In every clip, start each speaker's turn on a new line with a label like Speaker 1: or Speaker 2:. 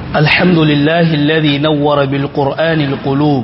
Speaker 1: الحمد لله الذي نور بالقرآن القلوب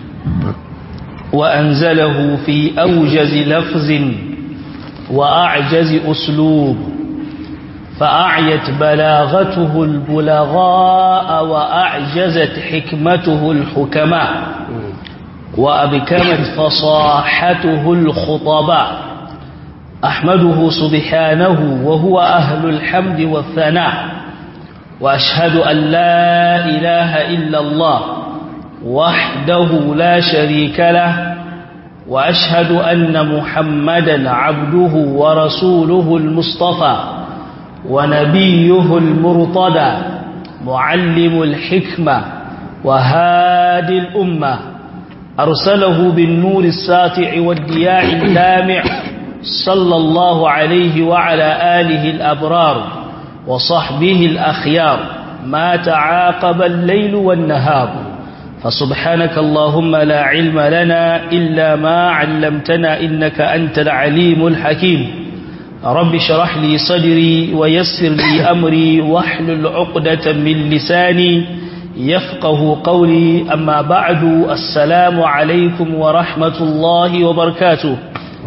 Speaker 1: وأنزله في أوجز لفظ وأعجز أسلوب فأعيت بلاغته البلغاء وأعجزت حكمته الحكماء وأبكمت فصاحته الخطباء أحمده سبحانه وهو أهل الحمد والثناء وأشهد أن لا إله إلا الله وحده لا شريك له وأشهد أن محمدا عبده ورسوله المصطفى ونبيه المرتضى معلم الحكمة وهادي الأمة أرسله بالنور الساطع والدياع اللامع صلى الله عليه وعلى آله الأبرار وصحبه الأخيار ما تعاقب الليل والنهار فسبحانك اللهم لا علم لنا إلا ما علمتنا إنك أنت العليم الحكيم رب شرح لي صدري ويسر لي أمري واحلل عقدة من لساني يفقه قولي أما بعد السلام عليكم ورحمة الله وبركاته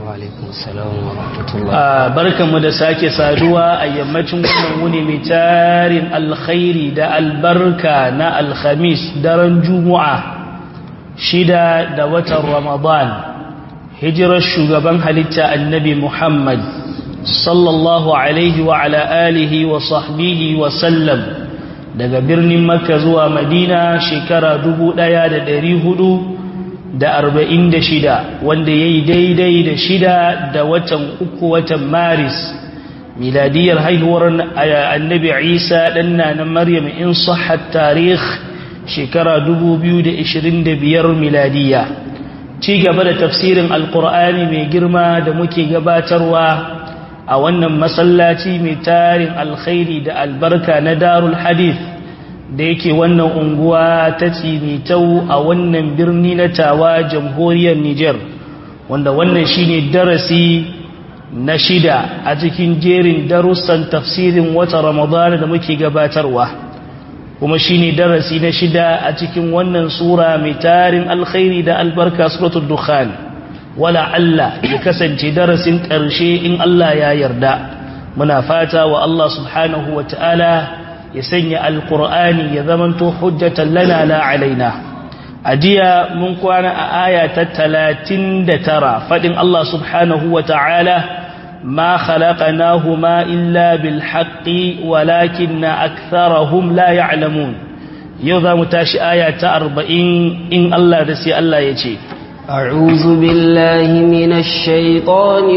Speaker 1: barkanmu da sake saduwa a yammacin wannan wuni mai tarin alkhairi da albarka na alhamis daren juma'a shida da watan ramadan hijirar shugaban halitta annabi muhammad sallallahu alaihi wa ala alihi wa sahbihi wa sallam daga birnin makka zuwa madina shekara dubu ɗaya da ɗari hudu da arba'in da shida wanda ya yi daidai da shida da watan uku watan maris miladiyar haihuwar annabi isa ɗanna na maryam in sahat tarih shekara dubu biyu da ishirin da biyar miladiya ci gaba da tafsirin alkur'ani mai girma da muke gabatarwa a wannan masallaci mai tarin alkhairi da albarka na darul hadith da yake wannan unguwa ta tau a wannan birni na tawa jamhuriyar Nijar wanda wannan shine darasi na shida a cikin jerin darussan tafsirin wata Ramadan da muke gabatarwa kuma shine darasi na shida a cikin wannan sura mai tarin alkhairi da albarka suratul dukhan wala Allah ya kasance darasin ƙarshe in Allah ya yarda muna fata wa Allah subhanahu wa ta'ala ya sanya alkur'ani ya zamanto hujjatan lana la alaina ajiya mun kwana a aya ta 39 fadin Allah subhanahu wa ta'ala ma khalaqnahuma illa bil haqqi walakinna aktharahum la ya'lamun yau za mu tashi aya ta 40 in Allah da sai Allah ya ce
Speaker 2: أعوذ بالله من الشيطان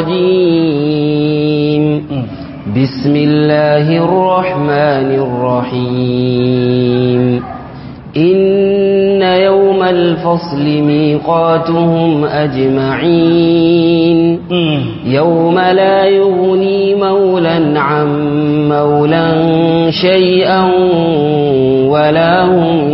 Speaker 2: الرجيم بسم الله الرحمن الرحيم إن يوم الفصل ميقاتهم أجمعين يوم لا يغني مولا عن مولا شيئا ولا هم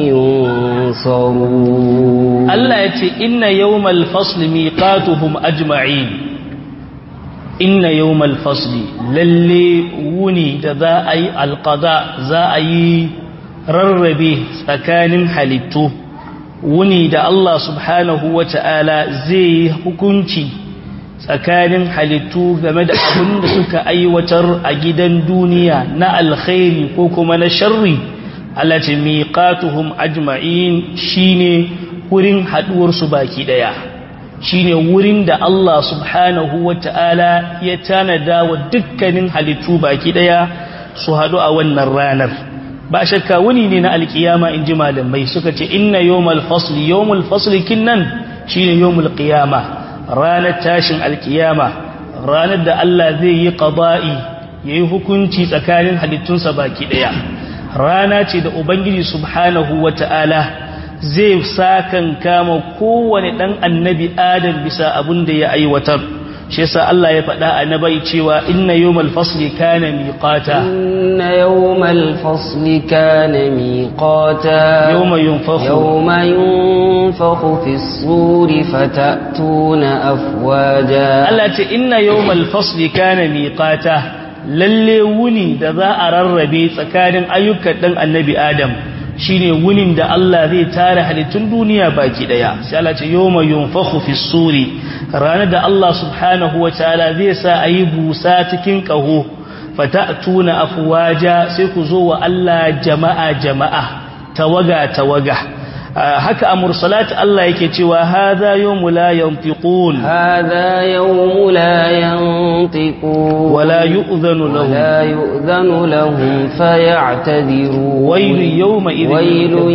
Speaker 2: ينصرون
Speaker 1: الله يتي إن يوم الفصل ميقاتهم أجمعين inna yawmal fasli lalle wuni da za a yi alqada za a yi rarrabe tsakanin halittu wuni da Allah subhanahu wata'ala zai yi hukunci tsakanin halittu game da abin da suka aiwatar a gidan duniya na alkhairi ko kuma na sharri Allah ce miqatuhum ajma'in shine wurin haduwar su baki daya shine wurin da Allah subhanahu wata'ala ya tanada wa dukkanin halittu baki daya su hadu a wannan ranar ba shakka wuni ne na alkiyama inji malamai suka ce inna yawmal fasli yawmul fasli kinnan shine yawmul qiyama ranar tashin alkiyama ranar da Allah zai yi qada'i yayi hukunci tsakanin halittunsa baki daya rana ce da ubangiji subhanahu wata'ala zai sakan kama kowane ɗan annabi adam bisa abin da ya aiwatar shi yasa Allah ya faɗa a nabai cewa inna yawmal fasli kana miqata
Speaker 2: inna yawmal fasli kana miqata
Speaker 1: yawma yunfakhu
Speaker 2: yawma yunfakhu fis suri fatatuna afwaja
Speaker 1: Allah ce inna yawmal fasli kana miqata lalle wuni da za a rarrabe tsakanin ayyukan dan annabi adam shine wunin da Allah zai tare halittun duniya baki daya sai Allah ce yawma yunfakhu fi suri ranar da Allah subhanahu wataala zai sa ayi busa cikin kaho fatatuna afwaja sai ku zo wa Allah jama'a jama'a tawaga tawaga haka a mursalat Allah yake cewa hadha yawmu la yantiqun
Speaker 2: hadha yawmu la yantiqun
Speaker 1: wala yu'dhanu lahum
Speaker 2: wala yu'dhanu lahum faya'tadhirun
Speaker 1: waylun yawma idhin
Speaker 2: waylun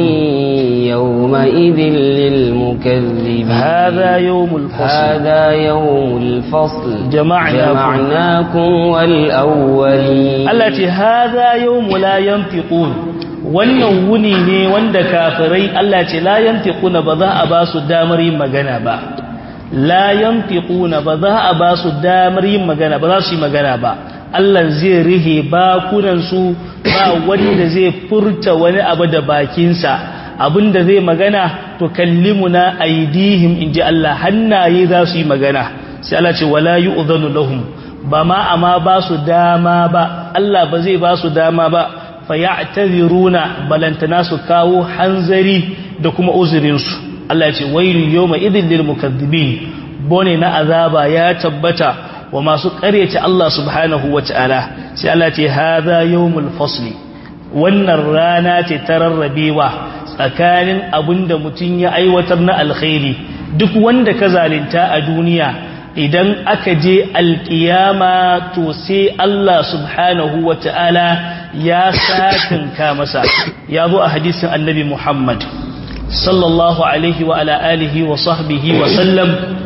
Speaker 2: yawma idhin lil mukaththibin
Speaker 1: hadha yawmul fasl
Speaker 2: hadha yawmul fasl
Speaker 1: jama'nakum
Speaker 2: jama'nakum wal awwalin
Speaker 1: Allah ce hadha yawmu la yantiqun wannan wuni ne wanda kafirai Allah ce la yantiquna ba za a ba su damar yin magana ba la yantiquna ba za a ba su damar yin magana ba za su yi magana ba Allah zai rihe bakunan su ba wanda zai furta wani abu da bakinsa abinda zai magana to kallimuna aidihim inji Allah hannaye za su yi magana sai Allah ce wala yu'dhanu lahum ba ma amma ba su dama ba Allah ba zai ba su dama ba fayataziruna balantana su kawo hanzari da kuma uzurinsu Allah ya ce wailu yawma idhil lil mukaththibin bone na azaba ya tabbata wa masu ƙaryace Allah subhanahu wataala sai Allah ya ce hadha yawmul fasli wannan rana ce ta rarrabewa tsakanin abinda mutum ya aiwatar na alkhairi duk wanda ka zalunta a duniya idan aka je alkiyama to sai Allah subhanahu wa ta'ala ya satinka masa ya zo a hadisin annabi Muhammad sallallahu alaihi wa ala alihi wa sahbihi wa sallam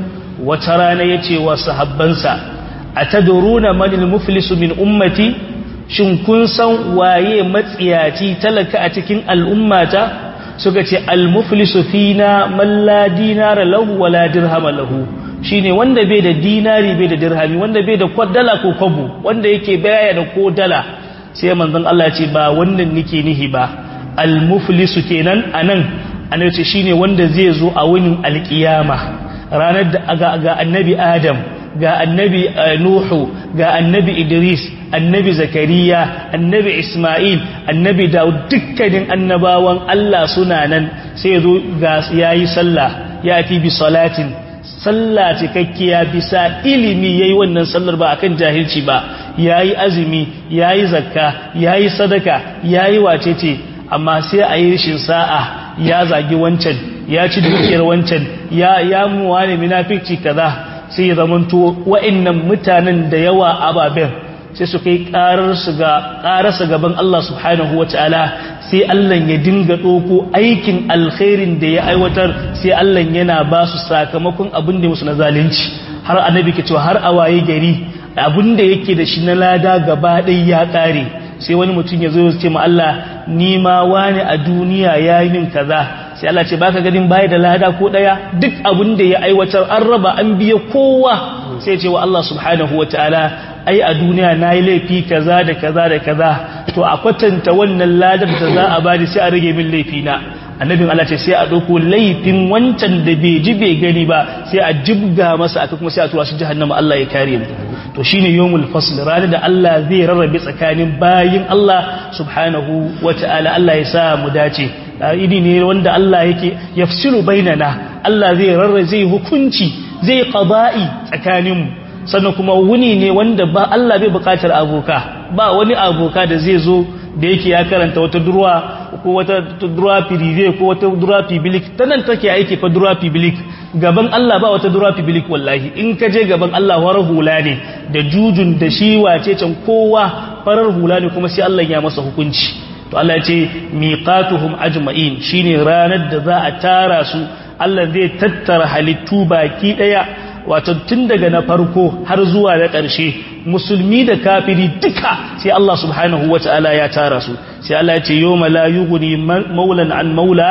Speaker 1: wata rana ya ce wa sahabbansa a ta duruna manil muflisu min ummati shin kun san waye matsiyaci talaka a cikin al'ummata suka ce al-muflisu fina man la dinara lahu wa la dirhama lahu shine wanda bai da dinari bai da dirhami wanda bai da kwadala ko kwabo wanda yake baya da ko dala sai manzon Allah ce ba wannan nake nihi ba al-muflisu kenan anan annabi ce shine wanda zai zo a wunin alkiyama ranar da ga, ga annabi Adam ga annabi Nuhu ga annabi Idris annabi Zakariya annabi Ismail annabi Dawud dukkanin annabawan Allah suna nan sai ya zo ga yayi sallah ya ati bi salatin sallah cikakkiya bisa ilimi yayi wannan sallar ba akan jahilci ba yayi azumi yayi zakka yayi sadaka yayi wacece amma sai a yi rishin sa'a ya zagi wancan ya ci dukiyar wancan ya ya muwa ne munafici kaza sai ya zamanto wa'annan mutanen da yawa ababen sai su kai karar su ga kararsa gaban Allah subhanahu wataala sai Allah ya dinga doko aikin alkhairin da ya aiwatar sai Allah yana ba su sakamakon abin da musu na zalunci har annabi ke cewa har awaye gari abin da yake da shi na lada gaba ɗaya ya ƙare sai wani mutum ya zo ya ce ma Allah ni ma wani a duniya ya yi min kaza sai Allah ce baka ganin baya da lada ko daya duk abin da ya aiwatar an raba an biya kowa sai ce wa Allah subhanahu wataala ai a duniya nayi laifi kaza da kaza da kaza to a kwatanta wannan ladar da za a bani sai a rage min laifi na annabin Allah ce sai a dauko laifin wancan da bai ji bai gani ba sai a jibga masa aka kuma sai a tura shi jahannama Allah ya kare mu to shine yawmul fasl ranar da Allah zai rarrabe tsakanin bayin Allah subhanahu wataala Allah ya sa mu dace idi ne wanda Allah yake yafsilu bainana Allah zai rarrabe zai hukunci zai qada'i tsakaninmu sannan kuma wuni ne wanda ba Allah bai bukatar aboka ba wani aboka da zai zo da yake ya karanta wata durwa ko wata durwa prive ko wata durwa public tanan take aiki fa durwa public gaban Allah ba wata durwa public wallahi in ka je gaban Allah war hula ne da jujun da shi wace can kowa farar hula ne kuma sai Allah ya masa hukunci to Allah ya ce miqatuhum ajma'in shine ranar da za a tara su Allah zai tattara halittu baki daya wato tun daga na farko har zuwa na ƙarshe musulmi da kafiri duka sai Allah subhanahu wata'ala ya tara su sai Allah ya ce yawma la yughni maulan an maula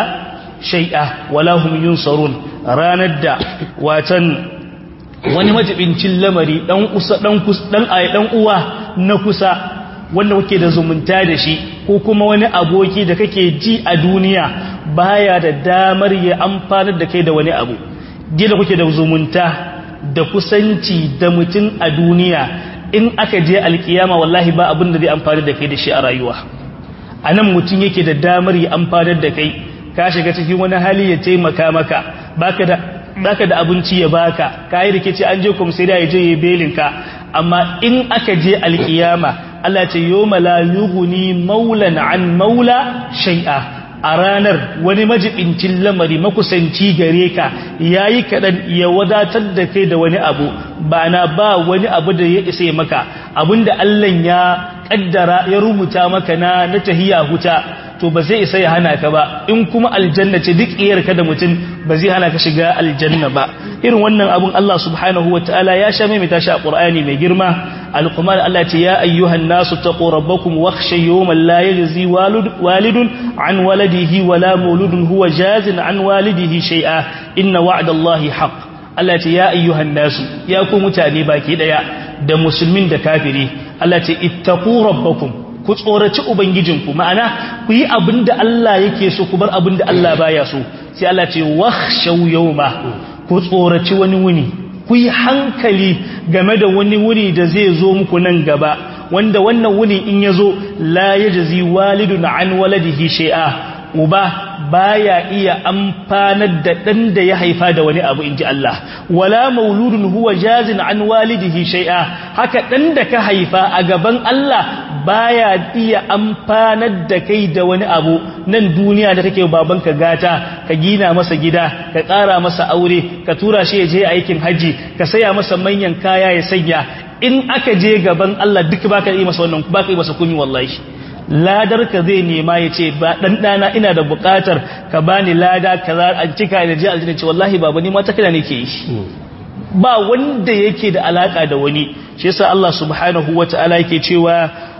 Speaker 1: shay'a wala hum yunsarun ranar da watan wani majibincin lamari dan kusa dan kus dan ayi dan uwa na kusa wanda kake da zumunta da shi ko kuma wani aboki da kake ji a duniya baya da damar ya amfanar da kai da wani abu gida kuke da zumunta da kusanci da mutum a duniya in aka je alkiyama wallahi ba abin da zai amfani da kai da shi a rayuwa a nan mutum yake da damar ya amfanar da kai ka shiga cikin wani hali ya taimaka maka baka da baka da abinci ya baka kai rikici an je komisariya ya je ya belin ka amma in aka je alkiyama Allah ce yawma la yughni maulan an maula shay'a a ranar wani majibincin lamari makusanci gare ka yayi kadan ya wadatar da kai da wani abu ba na ba wani abu da ya isa maka abinda Allah ya kaddara ya rubuta maka na na tahiya huta to ba zai isa ya hana ka ba in kuma aljanna ce duk iyarka da mutum ba zai hana ka shiga aljanna ba irin wannan abun Allah subhanahu wataala ya sha mai tashi a Qur'ani mai girma alquman Allah ce ya ayyuhan nasu taqu rabbakum wakhshaw yawman la yajzi walidun an waladihi wala mauludun huwa jazin an walidihi shay'a inna wa'dallahi haqq Allah ce ya ayyuhan nasu ya ku mutane baki daya da musulmin da kafiri Allah ce ittaqu rabbakum ku tsoraci ubangijinku ma'ana ku yi abin da Allah yake so ku bar abin da Allah baya so sai Allah ce wakhshaw yawma ku tsoraci wani wuni ku yi hankali game da wani wuni da zai zo muku nan gaba wanda wannan wuni in ya zo la yajzi walidun an waladihi shay'a uba baya iya amfanar da dan da ya haifa da wani abu inji Allah wala mauludun huwa jazin an walidihi shay'a haka dan da ka haifa a gaban Allah baya iya amfanar da kai da wani abu nan duniya da take babanka gata ka gina masa gida ka ƙara masa aure ka tura shi ya je aikin haji ka saya masa manyan kaya ya sanya in aka je gaban Allah duk baka yi masa wannan baka yi masa kumi wallahi ladar ka zai nema ya ce ba dan dana ina da bukatar ka bani lada kaza an cika da ji aljanna ce wallahi baba ni ma ta kana nake yi ba wanda yake da alaka da wani shi yasa Allah subhanahu wataala yake cewa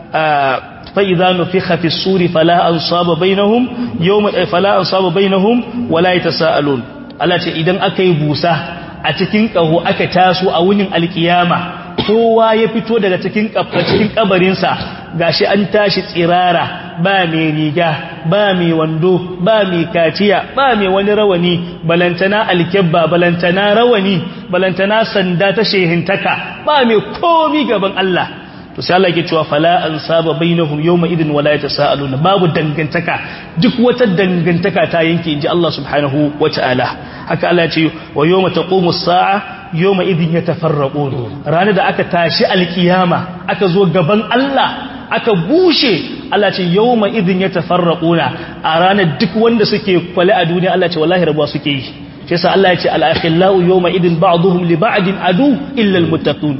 Speaker 1: fa idza nufikha fi suri fala ansaba bainahum yawma fala ansaba bainahum wala yatasaalun Allah ce idan aka yi busa a cikin kaho aka taso a wunin alkiyama kowa ya fito daga cikin cikin kabarinsa gashi an tashi tsirara ba mai riga ba mai wando ba mai kaciya ba mai wani rawani balantana alkebba balantana rawani balantana sanda ta shehintaka ba mai komi gaban Allah to sai Allah yake cewa fala an saba bainahum yawma idin wala yatasaaluna babu dangantaka duk wata dangantaka ta yanke inji Allah subhanahu wataala haka Allah ya ce wa yawma taqumu as-sa'a yawma idin yatafarraqun ranar da aka tashi alkiyama aka zo gaban Allah aka bushe Allah ce yawma idin yatafarraquna a ranar duk wanda suke kwale a duniya Allah ce wallahi rabuwa suke yi shi yasa Allah ya ce al-akhillau yawma idin ba'dhum li ba'din adu illa al-muttaqun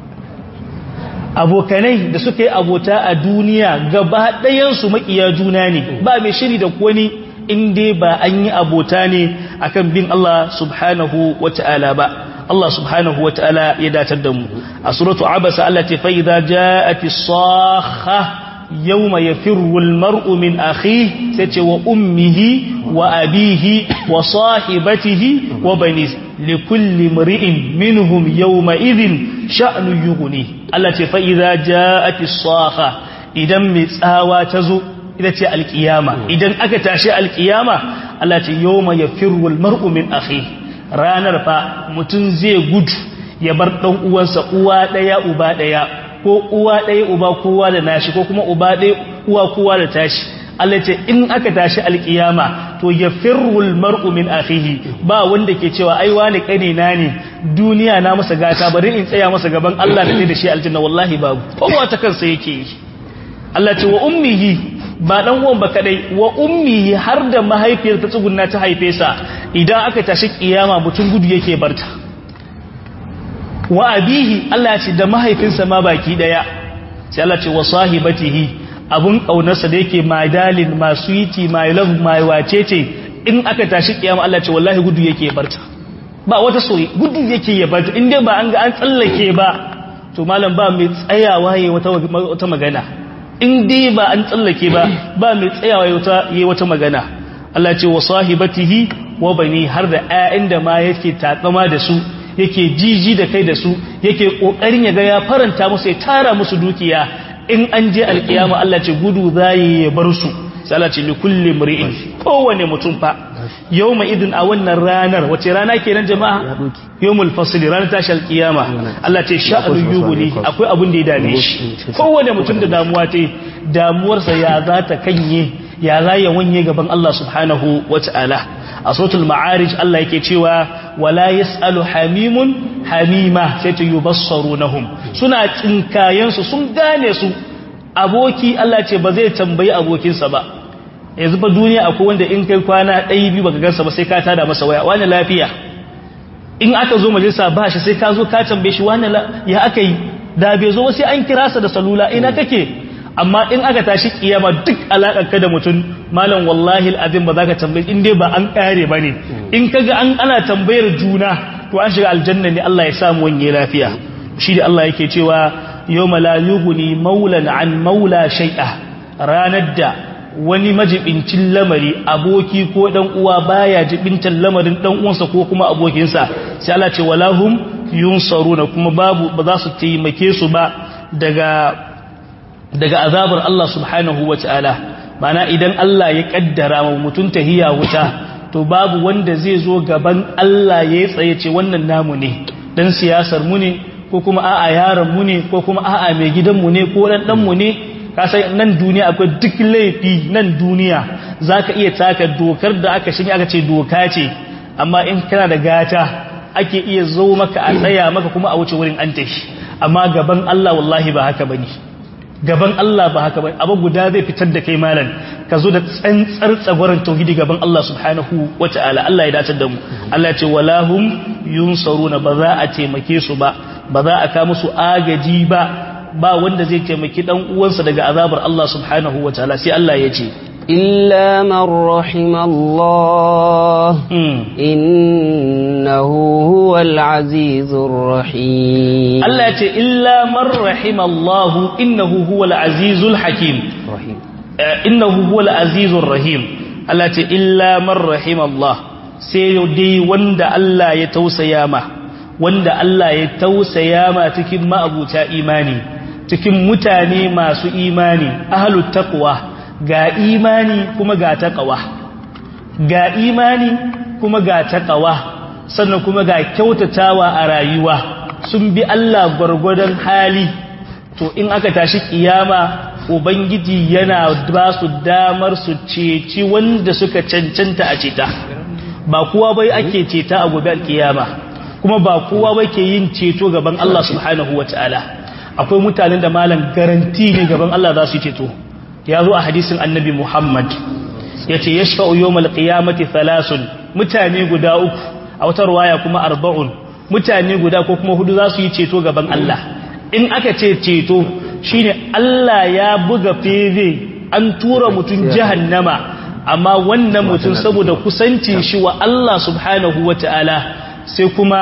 Speaker 1: abokanai da suka yi abota a duniya gaba ɗayansu makiya juna ne ba mai shiri da wani inda ba an yi abota ne akan bin Allah subhanahu wa ta'ala ba Allah subhanahu wa ta'ala ya datar da mu a suratu abasa Allah ce fa idza ja'ati sakha yawma yafirru almar'u min akhihi sai ce wa ummihi wa abihi wa sahibatihi wa banihi likulli mri'in minhum yawma idhin sha'nu yughni Allah ce fa idza ja'ati sakha idan mai tsawa ta zo ita ce alkiyama idan aka tashi alkiyama Allah ce yawma yafirru almar'u min akhihi ranar fa mutum zai gudu ya bar ɗan uwansa uwa ɗaya uba ɗaya ko uwa ɗaya uba kowa da nashi ko kuma uba ɗaya uwa kowa da tashi Allah ce in aka tashi alkiyama to ya firrul mar'u min akhihi ba wanda ke cewa ai wani kane na ne duniya na masa gata bari in tsaya masa gaban Allah da da shi aljanna wallahi babu kowa ta kansa yake yi Allah ce wa ummihi ba dan uwan ba kadai wa ummihi har da mahaifiyar ta tsugunna ta haife sa idan aka tashi kiyama mutum gudu yake barta wa abihi Allah ya ce da mahaifinsa ma baki daya sai Allah ce wa sahibatihi abun kaunarsa da yake madalin masu yiti my love my wacece in aka tashi kiyama Allah ce wallahi gudu yake barta ba wata soyi gudu yake ya barta in dai ba an ga an tsallake ba to malam ba mai tsayawa yayi wata wata magana in dai ba an tsallake ba ba mai tsayawa yayi wata magana Allah ce wa sahibatihi wa bani har da ƴaƴan da ma yake tatsama da su yake jiji da kai da su yake kokarin ya ga ya faranta musu ya tara musu dukiya in an je alkiyama Allah ce gudu zai ya bar su sai Allah ce li kulli mri'in kowane mutum fa yawma idin a wannan ranar wace rana kenan jama'a yawmul fasl ranar tashi alkiyama Allah ce sha'anu yuguni akwai abun da ya dame shi kowane mutum da damuwa ta damuwarsa ya za ta kanye ya za ya wanye gaban Allah subhanahu wata'ala a suratul ma'arij Allah yake cewa wala yasalu hamimun hamima sai ta yubassarunahum suna tsinkayen su sun gane su aboki Allah ce ba zai tambayi abokinsa ba yanzu ba duniya akwai wanda in kai kwana ɗaya biyu baka gansa ba sai ka tada masa waya wani lafiya in aka zo majalisa ba shi sai ka zo ka tambaye shi wani ya aka yi da bai zo sai an kira sa da salula ina kake amma in aka tashi kiyama duk alakar ka da mutum malam wallahi alazim ba za ka tambaye in dai ba an kare ba ne in kaga an ana tambayar juna to an shiga aljanna ne Allah ya samu wanye lafiya shi da Allah yake cewa yawma la yughni maulan an maula shay'a ranar da wani majibincin lamari aboki ko dan uwa baya jibintan lamarin dan uwansa ko kuma abokinsa sai Allah ce walahum yunsaruna kuma babu ba za su taimake su ba daga daga azabar Allah subhanahu wataala mana idan Allah ya kaddara mu mutun tahiya wuta to babu wanda zai zo gaban Allah ya tsaye ce wannan namu ne dan siyasar mu ne ko kuma a'a yaron mu ne ko kuma a'a mai gidan mu ne ko dan dan mu ne kasai nan duniya akwai duk laifi nan duniya zaka iya taka dokar da aka shige aka ce doka ce amma in kana da gata ake iya zo maka a tsaya maka kuma a wuce wurin an tafi amma gaban Allah wallahi ba haka bane gaban Allah ba haka bane abu guda zai fitar da kai malam ka zo da tsantsar tsagwaron tauhidi gaban Allah subhanahu wataala Allah ya dace da mu Allah ya ce walahum yunsaruna ba za a taimake su ba ba za a ka musu agaji ba ba wanda zai taimaki dan uwansa daga azabar Allah subhanahu wataala sai Allah ya ce
Speaker 2: illa man rahimallah innahu huwal azizur rahim
Speaker 1: Allah ya ce illa man rahimallah innahu huwal azizul hakim
Speaker 2: rahim
Speaker 1: innahu huwal azizur rahim Allah ya ce illa man rahimallah sai dai wanda Allah ya tausaya ma wanda Allah ya tausaya ma cikin ma'abuta imani cikin mutane masu imani ahlut taqwa ga imani kuma ga taqwa ga imani kuma ga taqwa sannan kuma ga kyautatawa a rayuwa sun bi Allah gwargwadon hali to in aka tashi kiyama ubangiji yana ba su damar su ceci wanda suka cancanta a ceta ba kowa bai ake ceta a gobe kiyama kuma ba kowa bai ke yin ceto gaban Allah subhanahu wataala akwai mutanen da malam garanti ne gaban Allah za su yi ceto ya zo a hadisin annabi Muhammad ya ce ya shafa'u yawmal qiyamati thalasun mutane guda uku a wata ruwaya kuma arba'un mutane guda ko kuma hudu za su yi ceto gaban Allah in aka ce ceto shine Allah ya buga feve an tura mutum jahannama amma wannan mutum saboda kusancin shi wa Allah subhanahu wataala sai kuma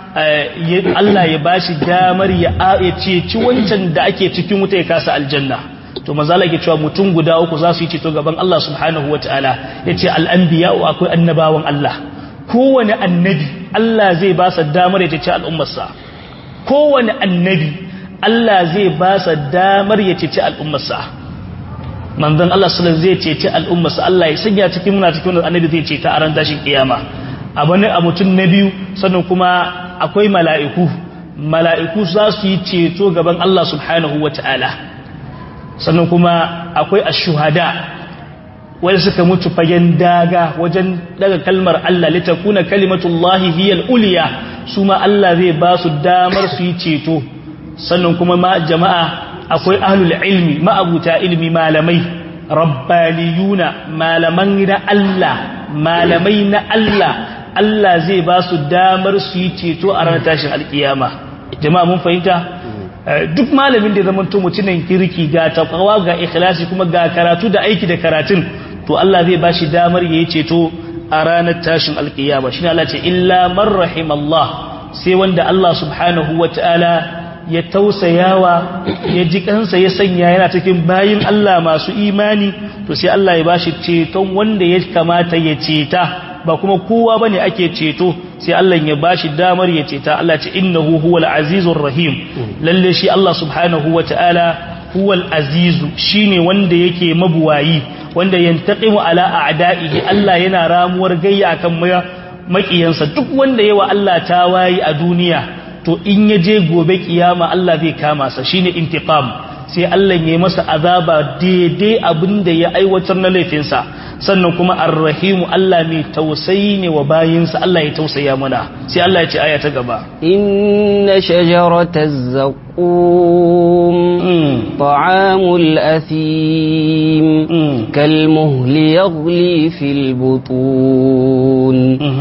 Speaker 1: Allah ya bashi damar ya ceci wancan da ake cikin wuta ya kasa aljanna to manzala yake cewa mutum guda uku za su yi ceto gaban Allah subhanahu wataala yace al-anbiya akwai annabawan Allah kowane annabi Allah zai ba sa damar ya ceci al'ummarsa kowane annabi Allah zai ba sa damar ya ceci al'ummarsa manzon Allah sallallahu zai ceci al'ummarsa Allah ya sanya cikin muna cikin annabi zai ceta a ran tashin kiyama abu ne a mutum na biyu sannan kuma akwai mala'iku mala'iku za su yi ceto gaban Allah subhanahu wa ta'ala sannan kuma akwai ashuhada wanda suka mutu fagen daga wajen daga kalmar Allah litakuna kalimatullahi hiyal uliya su ma Allah zai ba su damar su yi ceto sannan kuma ma jama'a akwai ahlul ilmi ma'abuta ilmi malamai rabbaniyuna malaman na Allah malamai na Allah Allah zai ba su damar su yi ceto a ranar tashin alkiyama jama'a mun fahimta duk malamin da ya zama mutumin kirki ga takawa ga ikhlasi kuma ga karatu da aiki da karatun to Allah zai ba shi damar yayi ceto a ranar tashin alkiyama shine Allah ce illa man rahimallah sai wanda Allah subhanahu wataala ya tausayawa ya ji kansa ya sanya yana cikin bayin Allah masu imani to sai Allah ya bashi ceton wanda ya kamata ya ceta ba kuma kowa bane ake ceto sai Allah ya bashi damar ya ceta Allah ce innahu huwal azizur rahim lalle shi Allah subhanahu wataala huwal azizu shine wanda yake mabuwayi wanda yantaqimu ala a'da'ihi Allah yana ramuwar gayya akan makiyansa duk wanda yawa Allah ta wayi a duniya to in ya je gobe kiyama Allah zai kama sa shine intiqam sai Allah ya masa azaba daidai abinda ya aiwatar na laifinsa sannan kuma arrahimu Allah mai tausayi ne wa bayinsa Allah ya tausaya mana sai Allah ya ce aya ta gaba
Speaker 2: inna shajarataz zaqum ta'amul athim kalmuhli yaghli fil butun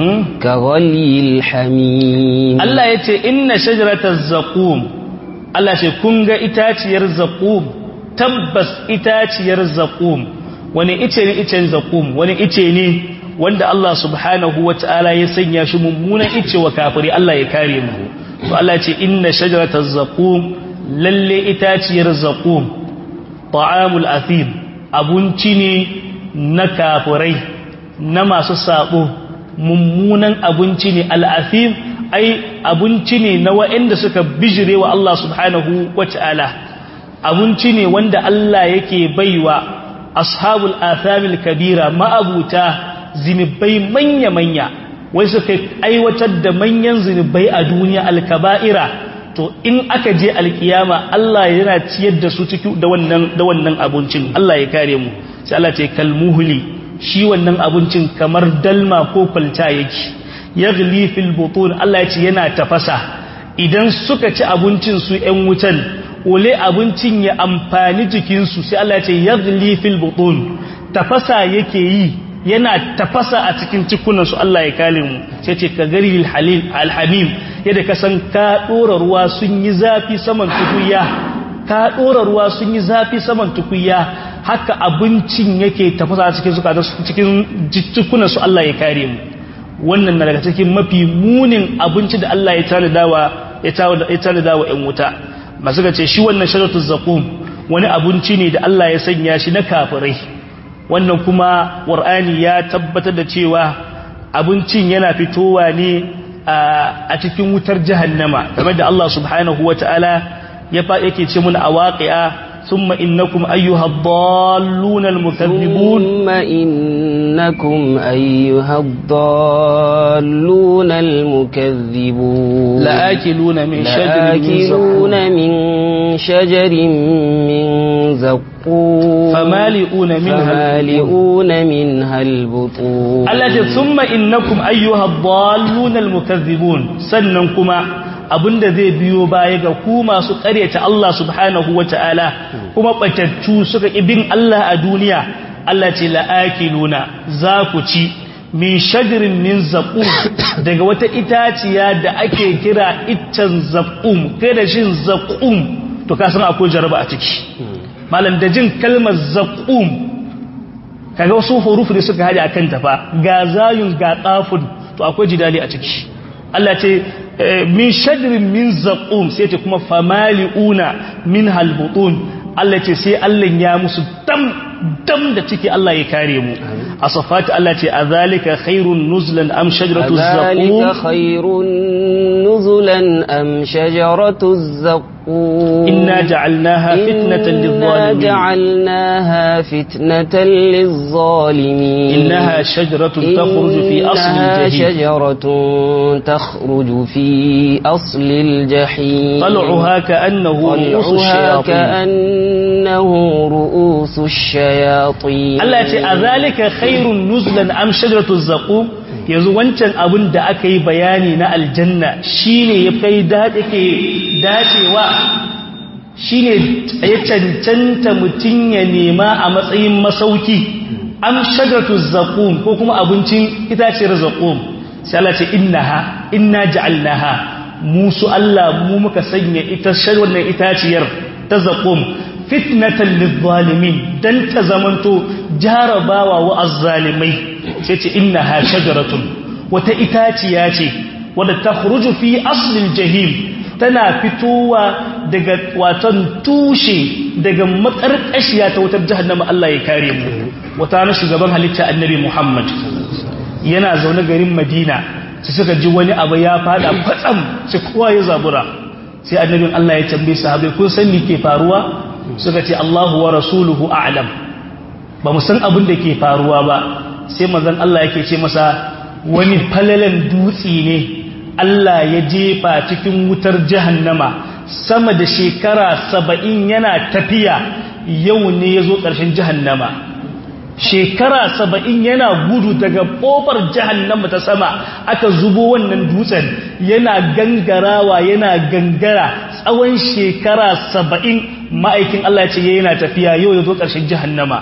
Speaker 2: kaghalyil hamim
Speaker 1: Allah ya ce inna shajarataz zaqum Allah ce kun ga itaciyar zaqum tabbas itaciyar zaqum wani ice ne icen zakum wani ice ne wanda Allah subhanahu wata'ala ya sanya shi mummunan ice wa kafiri Allah ya kare mu to Allah ce inna shajarataz zakum lalle itaciyar zakum ta'amul athim abunci ne na kafirai na masu sabo mummunan abunci ne al-athim ai abunci ne na waɗanda suka bijire wa Allah subhanahu wata'ala abunci ne wanda Allah yake baiwa ashabul athamil kabira ma'abuta zinubai manya-manya wai suka aiwatar da manyan zinubai a duniya alkaba'ira to in aka je alkiyama Allah yana ciyar da su ciki da wannan da wannan abincin Allah ya kare mu sai Allah ce kalmuhli shi wannan abincin kamar dalma ko kwalta yake yaghli fil butun Allah ya ce yana tafasa idan suka ci abincin su ƴan wutan wale abincin ya amfani jikinsu sai Allah ce yaghli fil butun tafasa yake yi yana tafasa a cikin cikunansu Allah ya kale mu sai ce ka gari halil alhamim yadda ka san ka dora ruwa sun yi zafi saman tukuya ka dora ruwa sun yi zafi saman tukuya haka abincin yake tafasa a cikin zukatan cikin cikunansu Allah ya kare mu wannan na daga cikin mafi munin abinci da Allah ya tanadawa ya tanadawa ƴan wuta masu ce shi wannan sharatul zaqum wani abinci ne da Allah ya sanya shi na kafirai wannan kuma qur'ani ya tabbatar da cewa abincin yana fitowa ne a cikin wutar jahannama kamar da Allah subhanahu wataala ya fa yake ce mun a waqi'a thumma innakum ayyuha ad-dallun al-mukaththibun
Speaker 2: thumma innakum ayyuha ad-dallun al-mukaththibun
Speaker 1: la'akiluna min shajarin min
Speaker 2: لآكلون من شجر من زقوم
Speaker 1: فمالئون منها
Speaker 2: فمالئون منها البطون
Speaker 1: التي ثم إنكم أيها الضالون المكذبون سننكما abinda zai biyo baya ga ku masu ƙaryata Allah subhanahu wata'ala kuma batattu suka ibin Allah a duniya Allah ce la'akiluna za ku ci min shajirin min zaƙum daga wata itaciya da ake kira iccen zaƙum kai da shin zaƙum to ka san akwai jaraba a ciki malam da jin kalmar zaƙum kaga wasu hurufu da suka haɗe a kan tafa ga zayun ga ƙafun to akwai jidali a ciki Allah ce min shajirin min zaƙum sai ce kuma famali'una min halbutun Allah ce sai Allah ya musu dam dam da ciki Allah ya kare mu a safati Allah ce a zalika khairun nuzlan am shajaratu
Speaker 2: ذلك
Speaker 1: zaqum
Speaker 2: خير نزلا أم شجرة الزقوم
Speaker 1: inna ja'alnaha fitnatan
Speaker 2: إنا
Speaker 1: lidh-dhalimin
Speaker 2: جعلناها فتنة للظالمين
Speaker 1: innaha shajaratun takhruju fi asli
Speaker 2: إنها
Speaker 1: al-jahim
Speaker 2: شجرة تخرج في أصل الجحيم
Speaker 1: طلعها كأنه رؤوس
Speaker 2: طلعها
Speaker 1: الشياطين
Speaker 2: كأنه رؤوس الشياطين
Speaker 1: Allah ya ce a zalika khairun nuzlan am shajaratu zaqum yanzu wancan abin da aka yi bayani na aljanna shine ya kai dace ke dacewa shine ya cancanta mutun ya nema a matsayin masauki am shajaratu zaqum ko kuma abincin itaciyar zaqum sai Allah ce innaha inna ja'alnaha musu Allah mu muka sanya ita wannan itaciyar ta zaqum fitnatan lizzalimin dan ta zamanto jarabawa wa azzalimai sai ce innaha shajaratun wata itaciya ce wadda takhruju fi aslil jahim tana fitowa daga watan tushe daga makarkashiya ta wutar jahannama Allah ya kare mu wata na shugaban halitta annabi Muhammad yana zaune garin Madina sai suka ji wani abu ya fada kwatsam sai kowa ya zabura sai annabin Allah ya tambaye sahabbai kun san me ke faruwa suka ce Allahu wa rasuluhu a'lam ba mu san abin da ke faruwa ba sai manzon Allah yake ce masa wani falalan dutse ne Allah ya jefa cikin wutar jahannama sama da shekara saba'in yana tafiya yau ne ya zo ƙarshen jahannama shekara saba'in yana gudu daga ƙofar jahannama ta sama aka zubo wannan dutsen yana gangarawa yana gangara tsawon shekara saba'in ma'aikin Allah ce yana tafiya yau ya zo ƙarshen jahannama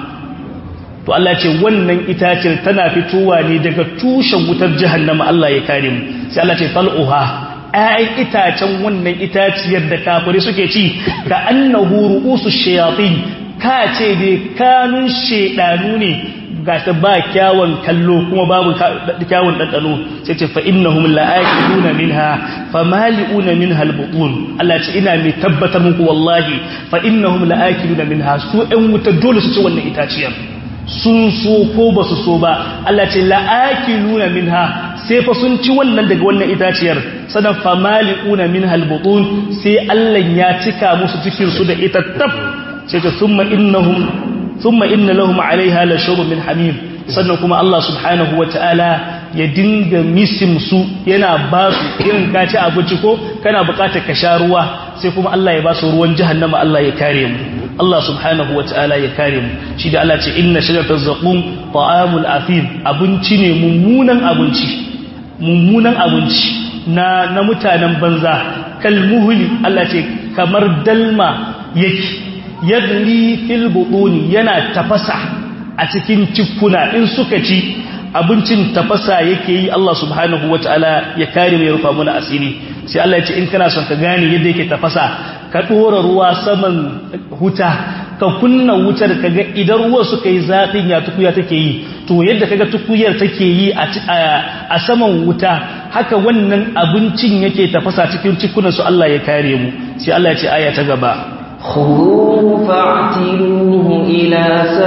Speaker 1: to Allah ce wannan itacen tana fitowa ne daga tushen wutar jahannama Allah ya kare mu sai Allah ce fal'uha ‘ya'yan itacen wannan itaciyar da kafiri suke ci ka annahu ru'usu shayatin ka ce dai kanun shedanu ne ga ta ba kyawun kallo kuma babu kyawun ɗanɗano sai ce fa innahum la'aqiluna minha famali'una minha albutun Allah ce ina mai tabbatar muku wallahi fa innahum la'aqiluna minha su ɗan wuta dole su ci wannan itaciyar sun so ko ba su so ba Allah ce la'aqiluna minha sai fa sun ci wannan daga wannan itaciyar sanan famali'una minha albutun sai Allah ya cika musu cikin su da ita tab sai ta thumma innahum thumma inna lahum 'alayha la shurb min hamim sannan kuma Allah subhanahu wataala ya dinga misim su yana ba su irin ka ci abinci ko kana bukatar ka sha ruwa sai kuma Allah ya ba su ruwan jahannama Allah ya kare mu Allah subhanahu wataala ya kare mu shi da Allah ce inna shajarataz zaqum ta'amul afim abinci ne mummunan abinci mummunan abinci na na mutanen banza kalmuhuli Allah ce kamar dalma yake yadli fil butuni yana tafasa a cikin cikuna in suka ci abincin tafasa yake yi Allah subhanahu wataala ya kare mu ya rufa mana asiri sai Allah ya ce in kana son ka gane yadda yake tafasa ka dora ruwa saman huta ka kunna wutar kaga idan ruwa suka yi zafin ya tukuya take yi to yadda kaga tukuyar take yi a saman wuta haka wannan abincin yake tafasa cikin cikunan su Allah ya kare mu sai Allah ya ce aya ta gaba
Speaker 2: خذوه فاعتلوه إلى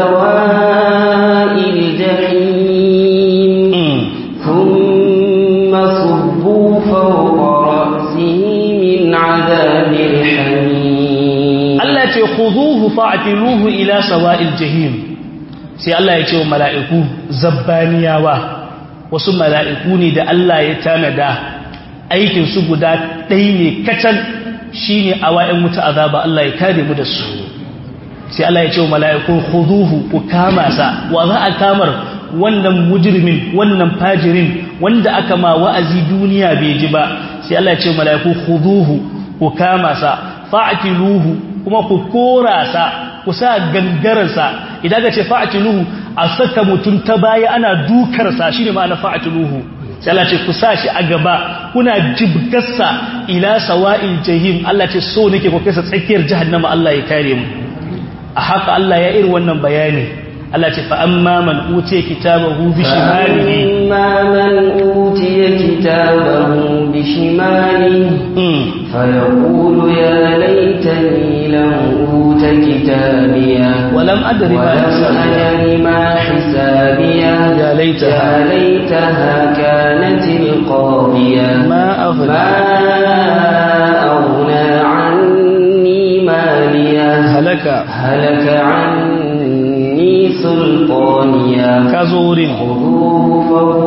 Speaker 2: سواء الجحيم ثم صبوا فوق رأسه من عذاب الحميم
Speaker 1: Allah ce khuduhu fa'tiluhu ila sawa'il jahim sai Allah ya ce wa mala'iku zabbaniyawa wasu mala'iku ne da Allah ya tanada aikin su guda ɗaya ne kacal shine awa'in wuta azaba Allah ya kare mu da su sai Allah ya ce wa mala'iku khuduhu ku kama sa wa za a kamar wannan mujrimin wannan fajirin wanda aka ma wa'azi duniya bai ji ba sai Allah ya ce wa mala'iku khuduhu ku kama sa fa'tiluhu kuma ku kora sa ku sa gangararsa idan ka ce fa'atiluhu a saka mutum ta baya ana dukarsa shi ne ma'ana fa'atiluhu sai Allah ce ku sa shi a gaba kuna jibgarsa ila sawa'il jahim Allah ce so nake ku kai sa tsakiyar jahannama Allah ya kare mu a haka Allah ya iri wannan bayani Allah ce fa amma man utiya kitabahu bi shimalihi
Speaker 2: فأما من أوتي كتابه بشماله فيقول يا ليتني لم أوت كتابيه
Speaker 1: ولم أدر ما
Speaker 2: ولم
Speaker 1: حسابيه
Speaker 2: أدر ما حسابيه
Speaker 1: يا ليتها
Speaker 2: يا ليتها كانت القاضية
Speaker 1: ما أغنى
Speaker 2: ما أغنى عني ماليه
Speaker 1: هلك
Speaker 2: هلك عني سلطانيا
Speaker 1: كزور
Speaker 2: خذوه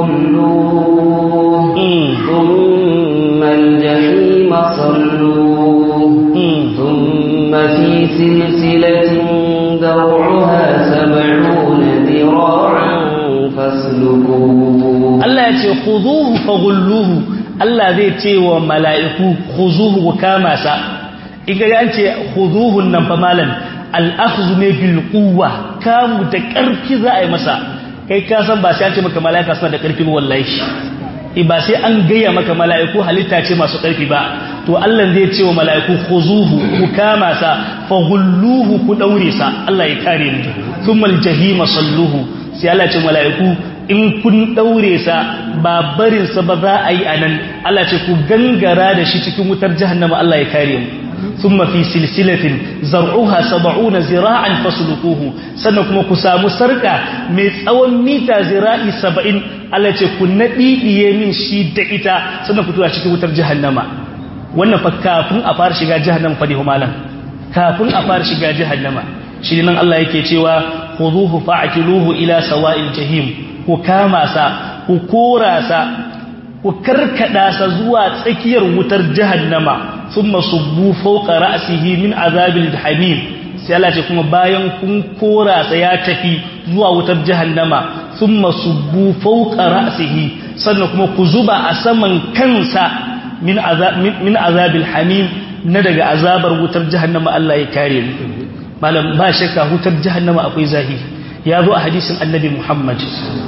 Speaker 2: فغلوه
Speaker 1: مم.
Speaker 2: ثم الجحيم صلوه
Speaker 1: مم.
Speaker 2: ثم في سلسلة ذرعها سبعون ذراعا فاسلكوه
Speaker 1: Allah ya ce khuzuhu faghulluhu Allah zai ce wa mala'iku khuzuhu ku kama sa in ga an ce khuzuhu nan fa malan al-akhdhu ne bil quwwa kamu da karfi za a yi masa kai ka san ba sai an ce maka mala'ika suna da karfi ba wallahi eh ba sai an gaya maka mala'iku halitta ce masu karfi ba to Allah zai ce wa mala'iku khuzuhu ku kama sa faghulluhu ku daure sa Allah ya kare mu thumma al-jahima salluhu sai Allah ya ce mala'iku in kun daure sa ba barinsa ba za a yi a nan Allah ce ku gangara da shi cikin wutar jahannama Allah ya kare mu thumma fi silsilatin zar'uha sab'una zira'an fasluquhu sannan kuma ku samu sarka mai tsawon mita zira'i 70 Allah ce ku nadidiye min shi da ita sannan ku tura cikin wutar jahannama wannan fa kafin a fara shiga jahannama fa ne malam kafin a fara shiga jahannama shi nan Allah yake cewa khuduhu fa'tiluhu ila sawa'il jahim ku kama sa ku kora sa ku karkada sa zuwa tsakiyar wutar jahannama thumma subbu fawqa ra'sihi min azabil hamim sai Allah ce kuma bayan kun kora sa ya tafi zuwa wutar jahannama thumma subbu fawqa ra'sihi sannan kuma ku zuba a saman kansa min azab min azabil hamim na daga azabar wutar jahannama Allah ya kare mu malam ba shakka wutar jahannama akwai zahi ya zo a hadisin annabi Muhammad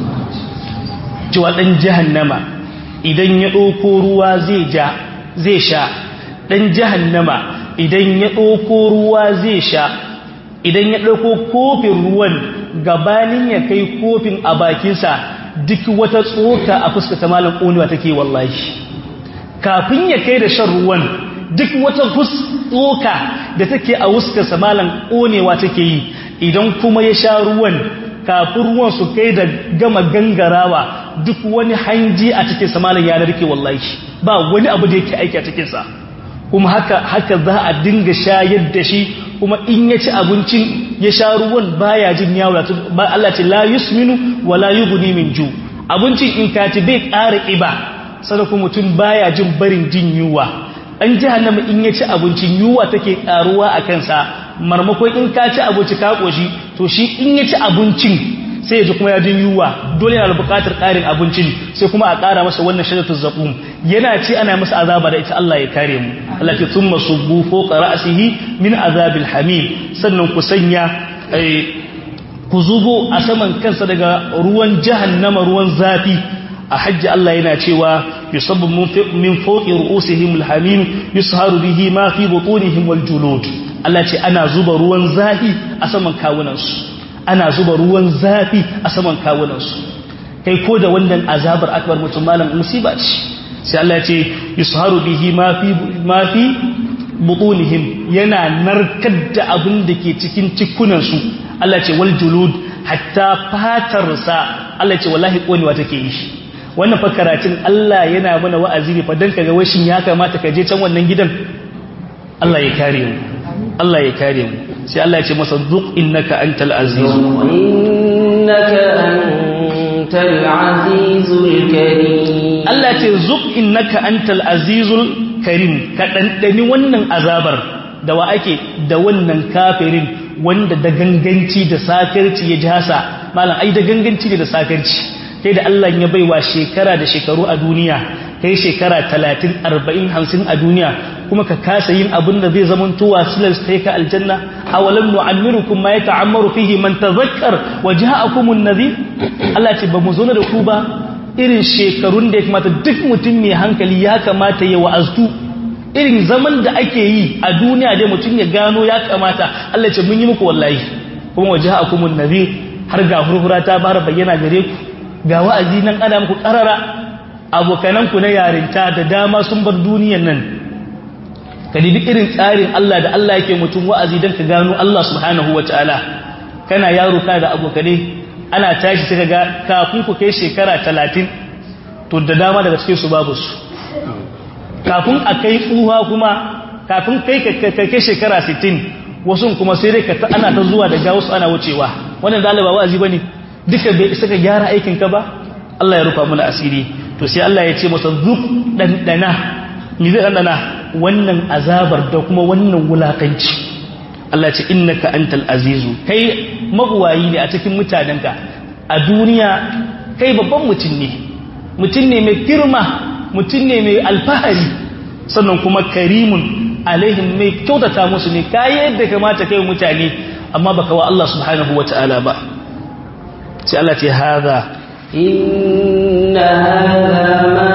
Speaker 1: cewa dan jahannama idan ya ɗauko ruwa zai ja zai sha dan jahannama idan ya ɗauko ruwa zai sha idan ya ɗauko kofin ruwan gabanin ya kai kofin a bakinsa duk wata tsoka a fuskata malam ƙonewa take wallahi kafin ya kai da shan ruwan duk wata tsoka da take a wuskarsa malam ƙonewa take yi idan kuma ya sha ruwan kafin ruwan su kai da gama gangarawa duk wani hanji a cikin sa malam ya narke wallahi ba wani abu da yake aiki a cikin sa kuma haka haka za a dinga shayar da shi kuma in ya ci abincin ya sha ruwan baya jin yawo ba Allah ce la yusminu wala yughni min ju abincin in ka ci bai ƙara ƙiba sadaka mutum baya jin barin jin yuwa an jahannama in ya ci abincin yuwa take karuwa a kansa marmakon in ka ci abinci ka koshi to shi in ya ci abincin sai ya ji kuma ya jin yuwa dole yana da buƙatar ƙarin abincin sai kuma a ƙara masa wannan shajaratul zaqum yana ci ana masa azaba da ita Allah ya kare mu Allah ke thumma subbu fawqa ra'sihi min azabil hamim sannan ku sanya ku zubo a saman kansa daga ruwan jahannama ruwan zafi a hajji Allah yana cewa yusabbu min fawqi ru'usihim alhamim yusharu bihi ma fi butunihim wal julud Allah ce ana zuba ruwan zafi a saman kawunansu ana zuba ruwan zafi a saman kawunansu kai ko da wannan azabar akbar mutum malam musiba ce sai Allah ce yusharu bihi ma fi ma fi butunihim yana narkar da abin da ke cikin cikunansu Allah ce wal julud hatta fatarsa Allah ce wallahi konewa take yi wannan fa karatun Allah yana mana wa'azi ne fa dan kaga washin ya kamata ka je can wannan gidan Allah ya kare mu Allah ya kare mu sai Allah ya ce masa zuq innaka antal aziz
Speaker 2: innaka antal azizul karim
Speaker 1: Allah ya ce zuq innaka antal azizul karim ka dandani wannan azabar da wa ake da wannan kafirin wanda da ganganci da sakarci ya jasa malam ai da ganganci ne da sakarci kai da Allah ya baiwa shekara da shekaru a duniya kai shekara 30 40 50 a duniya kuma ka kasa yin abin da zai zaman tuwa silar sai ka aljanna awalam nu'ammirukum ma yata'ammaru fihi man tazakkar wa ja'akumun nadhir Allah ce ba mu zo da ku ba irin shekarun da ya kamata duk mutum mai hankali ya kamata ya wa'aztu irin zaman da ake yi a duniya dai mutum ya gano ya kamata Allah ce mun yi muku wallahi kuma wa ja'akumun nadhir har ga hurhura ta bara bayyana gare ku ga wa'azi nan ana muku karara abokananku na yarinta da dama sun bar duniyan nan ka dibi irin tsarin Allah da Allah yake mutum wa'azi don ka gano Allah subhanahu wa ta'ala kana yaro ka da abokane ana tashi suka ga kafin ku kai shekara talatin to da dama daga cikin su babu su kafin a kai tsuha kuma kafin kai ka kai shekara sittin wasu kuma sai dai ka ta ana ta zuwa daga wasu ana wucewa wannan zalaba wa'azi bane duka bai isa ka gyara aikin ka ba Allah ya rufa mana asiri to sai Allah ya ce masa zuk dandana mi zai dandana wannan azabar da kuma wannan wulakanci Allah ce innaka antal azizu kai mabuwayi ne a cikin mutanenka a duniya kai babban mutum ne mutum ne mai girma mutum ne mai alfahari sannan kuma karimun alaihim mai kyautata musu ne kayi yadda kamata kai mutane amma baka wa Allah subhanahu wataala ba sai Allah ce haza
Speaker 2: inna hadha ma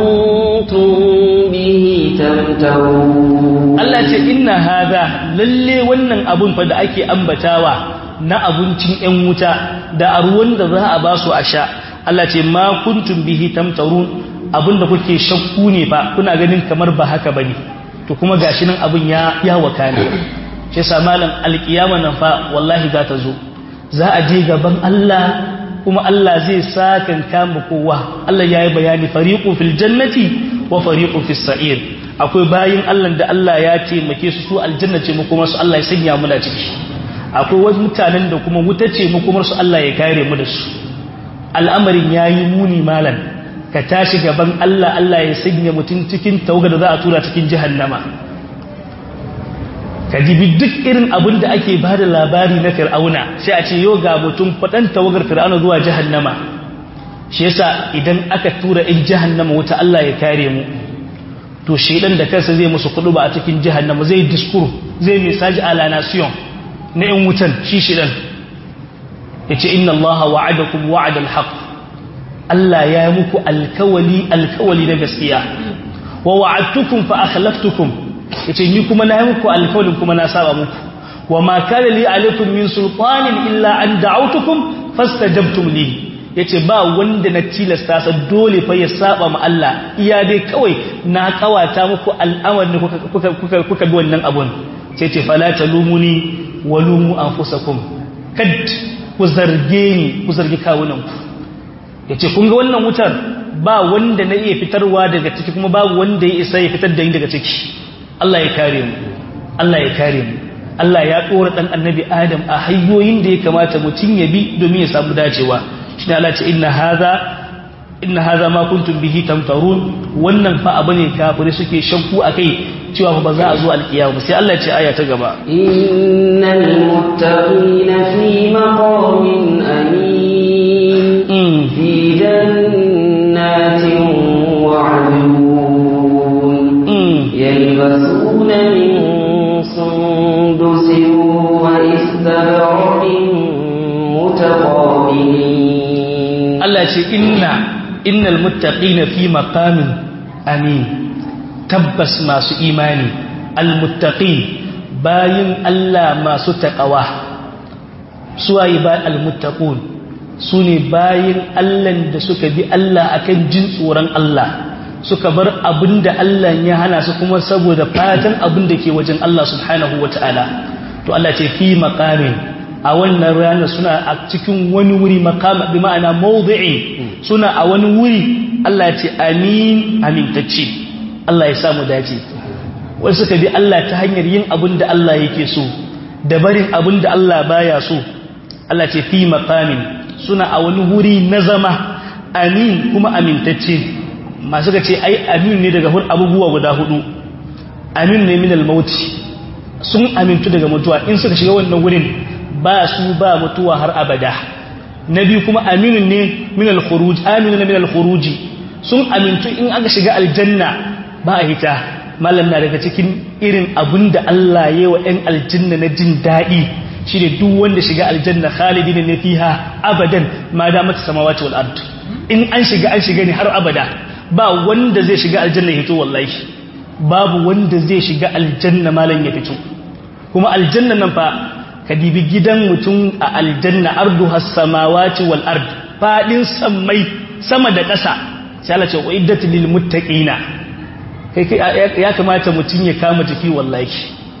Speaker 2: kuntum bihi tamtarun
Speaker 1: Allah ce inna haza lalle wannan abun fa da ake ambatawa na abincin ƴan wuta da a ruwan da za a ba su a sha Allah ce ma kuntum bihi tamtarun abinda kuke shakku ne fa kuna ganin kamar ba haka bane to kuma gashi nan abun ya ya wakana shi yasa malam alkiyama nan fa wallahi za ta zo za a je gaban Allah kuma Allah zai sakan kama kowa Allah ya yi bayani fariqu fil jannati wa fariqu fis sa'ir akwai bayin Allah da Allah ya taimake su su aljanna ce mu kuma su Allah ya sanya mu da ciki akwai wasu mutanen da kuma wuta ce makomar su Allah ya kare mu da su al'amarin yayi muni malan ka tashi gaban Allah Allah ya sanya mutum cikin tauga da za a tura cikin jahannama ka dibi duk irin abin da ake ba da labari na fir'auna sai a ce yau ga mutum faɗan tawagar fir'auna zuwa jahannama shi yasa idan aka tura in jahannama wuta Allah ya kare mu to shedan da kansa zai musu kudu ba a cikin jahannama zai diskur zai message a la nation na in wutan shi shedan yace inna Allah wa'adakum wa'adal haqq Allah ya yi muku alkawali alkawali na gaskiya wa wa'adtukum fa akhlaftukum yace ni kuma na yi muku alkawalin kuma na saba muku wa ma kana li alaikum min sultanin illa an da'awtukum fastajabtum li yace ba wanda na tilasta sa dole fa ya saba ma Allah iya dai kawai na kawata muku al'amarin kuka kuka kuka, kuka bi wannan abun sai ce fala talumuni walumu anfusakum kad ku zarge ni ku zargi kawunanku yace kun ga wannan wutar ba wanda na iya fitarwa daga ciki kuma babu wanda ya isa ya fitar da ni daga ciki Allah ya kare mu Allah ya kare mu Allah ya dora dan annabi Adam a hanyoyin da ya kamata mutun ya bi domin ya samu dacewa shine Allah ce inna hadha inna hadha ma kuntum bihi tamtarun wannan fa abu ne kafirai suke shakku akai cewa ba za a zo alkiyama sai Allah ya ce aya ta gaba
Speaker 2: innal muttaqina fi maqamin amin fi jannatin وعيون يلبسون من سندس واستبرق متقابلين
Speaker 1: الله ce inna innal muttaqina fi maqamin amin tabbas masu imani almuttaqin bayin Allah masu taqwa suwaye ba almuttaqun sune bayin Allah da suka bi Allah akan jin tsoron Allah suka bar abinda Allah ya hana su kuma saboda fatan abinda ke wajen Allah subhanahu wataala to Allah ce fi maqamin a wannan rana suna a cikin wani wuri maqam bi ma'ana mawdi'i suna a wani wuri Allah ya ce amin amintacce Allah ya samu dace wai suka bi Allah ta hanyar yin abin da Allah yake so da barin abin da Allah baya so Allah ce fi maqamin suna a wani wuri na zama amin kuma amintacce masu ga ce ai amin ne daga abubuwa guda hudu amin ne min al-mauti sun amintu daga mutuwa in suka shiga wannan wurin ba su ba mutuwa har abada na biyu kuma aminu ne min al-khuruj aminu ne min al-khuruj sun amintu in aka shiga aljanna ba a hita mallam na daga cikin irin abinda Allah ya yi wa ɗan aljanna na jin daɗi shi ne duk wanda shiga aljanna khalidin ne fiha abadan ma da mata samawati wal ard in an shiga an shiga ne har abada ba wanda zai shiga aljanna ya fito wallahi babu wanda zai shiga aljanna malam ya fito kuma aljanna nan fa ka dibi gidan mutum a aljanna ardu has-samawati wal ard fadin sammai sama da ƙasa sai Allah ce uiddat lil muttaqina kai kai ya kamata mutum ya kama jiki wallahi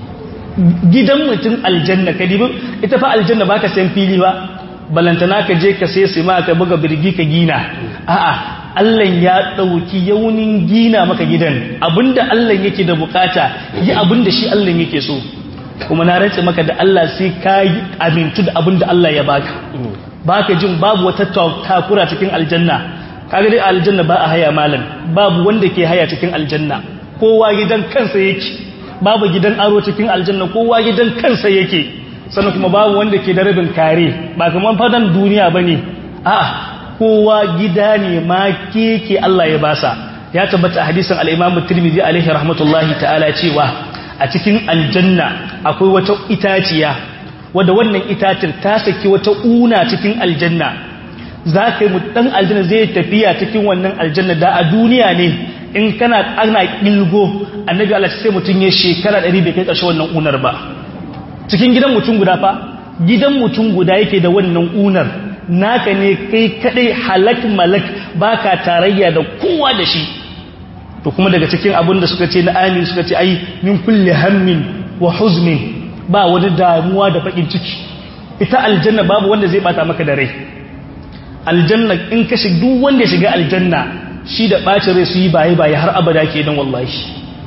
Speaker 1: gidan mutum aljanna ka dibi ita fa aljanna baka san fili ba balantana ka je ka sai sai ma ka buga birgi ka gina a'a Allah ya ɗauki yaunin gina maka gidan abinda Allah yake da bukata yi abinda shi Allah yake so kuma na rantse maka da Allah sai ka yi amintu da abinda Allah ya baka baka jin babu wata takura cikin aljanna kaga dai aljanna ba a haya malam babu wanda ke haya cikin aljanna kowa gidan kansa yake babu gidan aro cikin aljanna kowa gidan kansa yake sannan kuma babu wanda ke da rabin kare ba kaman fadan duniya bane a'a kowa gida ne ma keke Allah ya basa ya tabbata hadisin al-Imam Tirmidhi alaihi rahmatullahi ta'ala cewa a cikin aljanna akwai wata itaciya wadda wannan itacin ta saki wata una cikin aljanna za ka yi dan aljanna zai tafiya cikin wannan aljanna da a duniya ne in kana ana kilgo annabi Allah sai mutun ya shekara 100 bai kai ƙarshe wannan unar ba cikin gidan mutum guda fa gidan mutum guda yake da wannan unar naka ne kai kadai halak malak baka tarayya da kowa da shi to kuma daga cikin abin da suka ce na amin suka ce ai min kulli hammin wa huzmin ba wani damuwa da bakin ciki ita aljanna babu wanda zai bata maka da rai aljanna in ka shiga duk wanda ya shiga aljanna shi da bacin rai su yi baye baye har abada kenan wallahi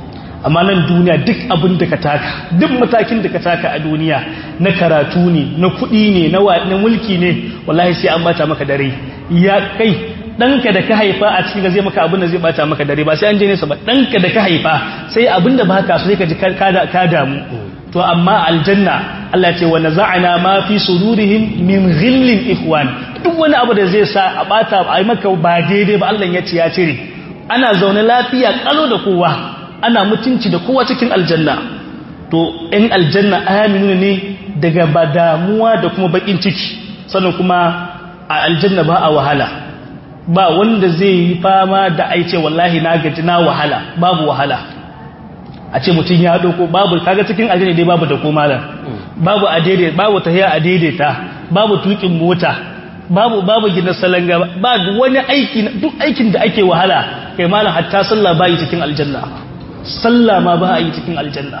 Speaker 1: amma nan duniya duk abin da ka taka duk matakin da ka taka a duniya na karatu ne na kuɗi ne na mulki ne wallahi sai an bata maka dare ya kai ɗanka da ka haifa a cikin zai maka abin da zai bata maka dare ba sai an je nesa ba ɗanka da ka haifa sai abin da baka so sai ka ji ka damu to amma aljanna Allah ce wa naza'ana ma fi sudurihim min ghillin ikhwan duk wani abu da zai sa a bata a yi maka ba daidai ba Allah ya ce ya cire ana zaune lafiya kalo da kowa ana mutunci da kowa cikin aljanna to ɗan aljanna aminu ne daga ba damuwa da kuma bakin ciki sannan kuma a aljanna ba a wahala ba wanda zai yi fama da aice wallahi na gaji na wahala babu wahala a ce mutum ya doko babu kaga cikin aljanna dai babu da ko malam babu a daidai babu tahiya a daidaita babu tukin mota babu babu gina salanga ba wani aiki duk aikin da ake wahala kai malam hatta sallah ba yi cikin aljanna sallah ma ba a yi cikin aljanna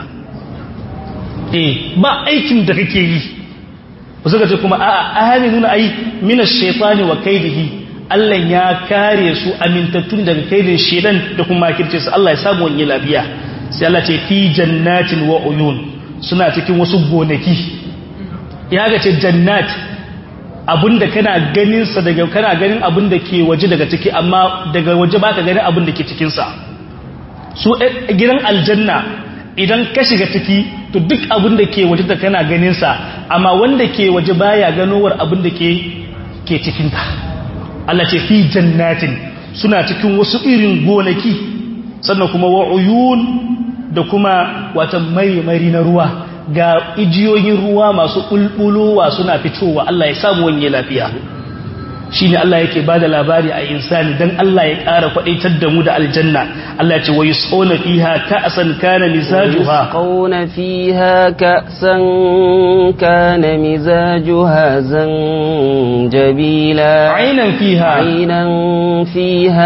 Speaker 1: eh ba aikin da kake yi wasu ka ce kuma a'a nuna ai mina shaitani wa kaidihi Allah ya kare su amintattun daga kaidin shedan da kuma kirce su Allah ya samu wani lafiya sai Allah ce fi jannatin wa uyun suna cikin wasu gonaki ya ga ce jannat abinda kana ganin sa daga kana ganin abinda ke waje daga ciki amma daga waje baka ganin abinda ke cikin sa su gidan aljanna idan ka shiga ciki to duk abinda ke waje da kana ganin sa amma wanda ke waje baya ganowar abinda ke ke cikin ta Allah ce fi jannatin suna cikin wasu irin gonaki sannan kuma wa uyun da kuma wata marimari na ruwa ga ijiyoyin ruwa masu ƙulƙulowa suna fitowa Allah ya samu wani lafiya shi ne Allah yake ba da labari a insani don Allah ya ƙara kwaɗaitar da mu da aljanna Allah ce wa yusqawna fiha ka'san kana mizajuha
Speaker 2: yusqawna fiha ka'san kana mizajuha zanjabila
Speaker 1: aynan fiha
Speaker 2: aynan fiha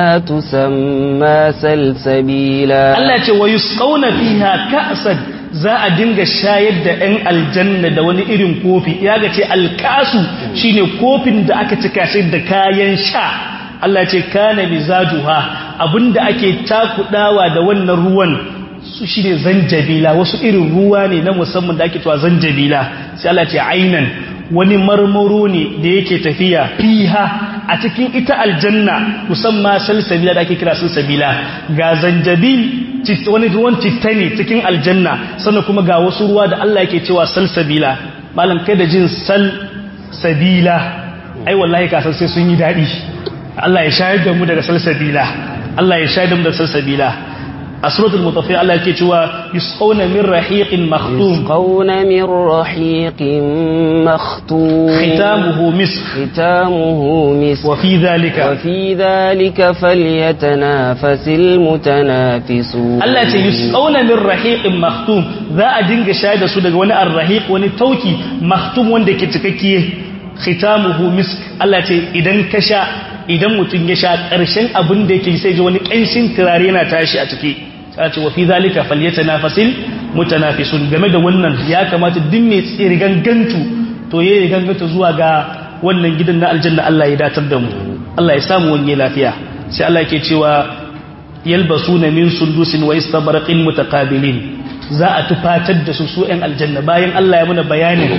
Speaker 2: tusamma salsabila
Speaker 1: Allah ce wa yusqawna fiha ka'san za a dinga shayar da 'yan aljanna da wani irin kofi ya ga ce alkasu shine kofin da aka cika shi da kayan sha Allah ce kana mizajuha abinda ake takudawa da wannan ruwan su shine zanjabila wasu irin ruwa ne na musamman da ake cewa zanjabila sai Allah ce ainan wani marmaro ne da yake tafiya fiha a cikin ita aljanna musamman salsabila da ake kira salsabila ga zanjabil wani ruwan citta ne cikin aljanna sannan kuma ga wasu ruwa da Allah yake cewa salsabila malam kai da jin salsabila ai wallahi kasan sai sun yi daɗi Allah ya shayar da mu daga salsabila Allah ya shayar da mu daga salsabila a suratul mutafi Allah yake cewa yusqawna min rahiqin makhtum
Speaker 2: yusqawna min rahiqin makhtum
Speaker 1: khitamuhu misk
Speaker 2: khitamuhu misk
Speaker 1: wa fi dhalika
Speaker 2: wa fi dhalika falyatanafasil mutanafisun
Speaker 1: Allah ce yusqawna min rahiqin makhtum za a dinga shayar da su daga wani arrahiq wani tauki makhtum wanda ke cikakke khitamuhu misk Allah ce idan ka sha idan mutum ya sha ƙarshen abin da yake sai ji wani ƙanshin turare yana tashi a ciki sai ce wa fi zalika falyatanafasil mutanafisun game da wannan ya kamata duk mai tsirigangantu to yayi gangantu zuwa ga wannan gidan na aljanna Allah ya datar da mu Allah ya samu wani lafiya sai Allah yake cewa yalbasuna min sundusin wa istabraqin mutaqabilin za a tufatar da su su ɗan aljanna bayan Allah ya muna bayanin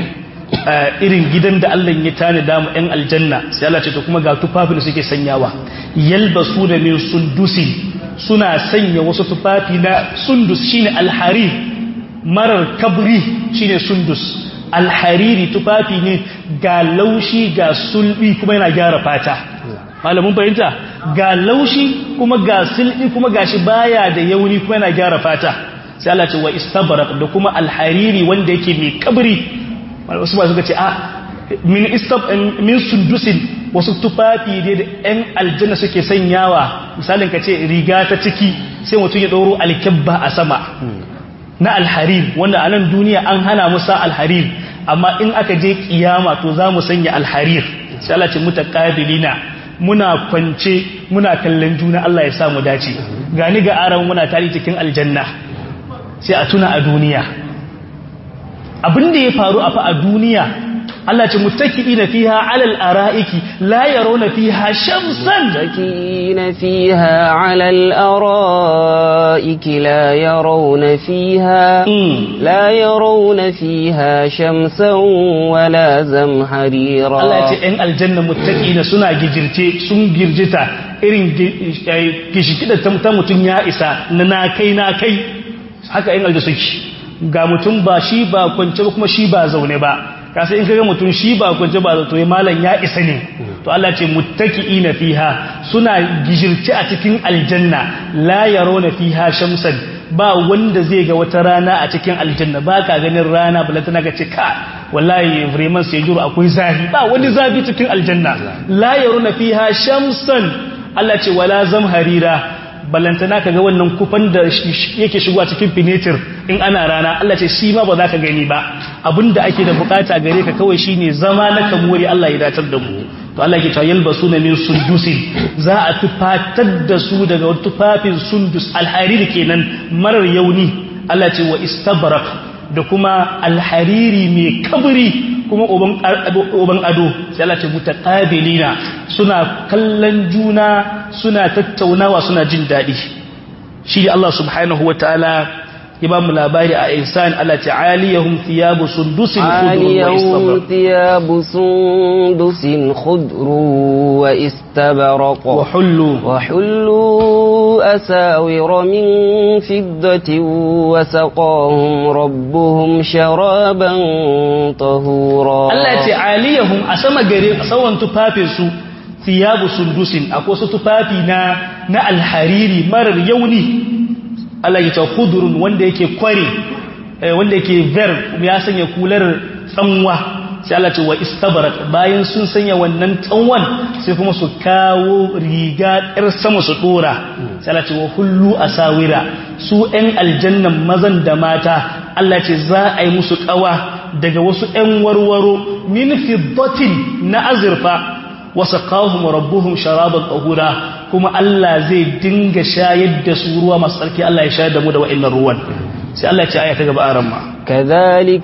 Speaker 1: irin gidan da Allah ya tani damu ‘yan aljanna sai Allah ce to kuma ga tufafi da suke sanyawa yalbasu da min sundusi suna sanya wasu tufafi na sundus shine alhari marar kabri shine sundus alhariri tufafi ne ga laushi ga sulbi kuma yana gyara fata malamin fahimta ga laushi kuma ga sulbi kuma gashi baya da yauni kuma yana gyara fata sai Allah ce wa istabrak da kuma alhariri wanda yake mai kabri wasu ba suka ce a min istab min sundusin wasu tufafi ne da ɗan aljanna suke sanyawa misalin ka ce riga ta ciki sai mutum ya ɗoro alkibba a sama na alharir wanda a nan duniya an hana musa alharir amma in aka je kiyama to za mu sanya alharir sai Allah ce mutaqabilina muna kwance muna kallon juna Allah ya sa mu dace gani ga aran muna tari cikin aljanna sai a tuna a duniya abin da ya faru a fa a duniya Allah ce muttaki'ina fiha 'alal ara'iki la yarawna fiha shamsan
Speaker 2: متكئين فيها على الأرائك لا يرون فيها
Speaker 1: Mm.
Speaker 2: لا يرون فيها شمسا ولا زمهريرا
Speaker 1: Allah ce ‘yan aljanna muttaƙina suna gijirce sun girjita irin gishikida ta mutum ya isa na na kai na kai haka ‘yan aljanna suke ga mutum ba shi ba kwance ba kuma shi ba zaune ba kasa in kaga mutum shi ba kwance ba zato malam ya isa ne to Allah ce muttaƙina fiha suna gijirce a cikin aljanna la yarawna fiha shamsan ba wanda zai ga wata rana a cikin aljanna ba ka ganin rana balantana ka ce ka wallahi vraiment sai juro akwai zafi ba wani zafi cikin aljanna la yaruna fiha shamsan Allah ce wala zamharira balantana ka ga wannan kufan da yake shigowa cikin finetir in ana rana Allah ce shi ma ba za ka gani ba abinda ake da bukata gare ka kawai shine zama na kamuri Allah ya datar da mu to Allah ke cewa yalbasuna min sundusin za a tufatar da su daga tufafin sundus alhariri kenan marar yauni Allah ce wa istabrak da kuma alhariri mai kabri kuma uban ado sai Allah ce mutaqabilina suna kallon juna suna tattaunawa suna jin dadi shi Allah subhanahu wataala ya ba mu labari a ihsan Allah ta'aliyahum thiyabu sundusin khudrun wa
Speaker 2: عاليهم
Speaker 1: istabrak
Speaker 2: ثياب سندس خضر واستبرق
Speaker 1: wa hullu
Speaker 2: وحلوا أساور من فضة وسقاهم ربهم شرابا طهورا
Speaker 1: Allah ce aliyahum a sama gare a saman tufafinsu thiyabu sundusin akwai wasu tufafi na na alhariri marar yauni Allah ya ce khudurun wanda yake kware eh, wanda yake ver ya sanya kular tsanwa sai Allah ce wa istabarak bayan sun sanya wannan tsanwan sai kuma su kawo riga ɗar sama su dora sai Allah ce wa hullu asawira su ɗan aljannan mazan da mata Allah ce za a yi musu ƙawa daga wasu ‘yan warwaro min fiddatin na azurfa wasu kawun rabbuhum sharaban ƙahura kuma Allah zai dinga shayar da su ruwa masu tsarki Allah ya shayar da mu da wa'innan ruwan sai Allah ya ce aya ta gaba a ramma
Speaker 2: كذلك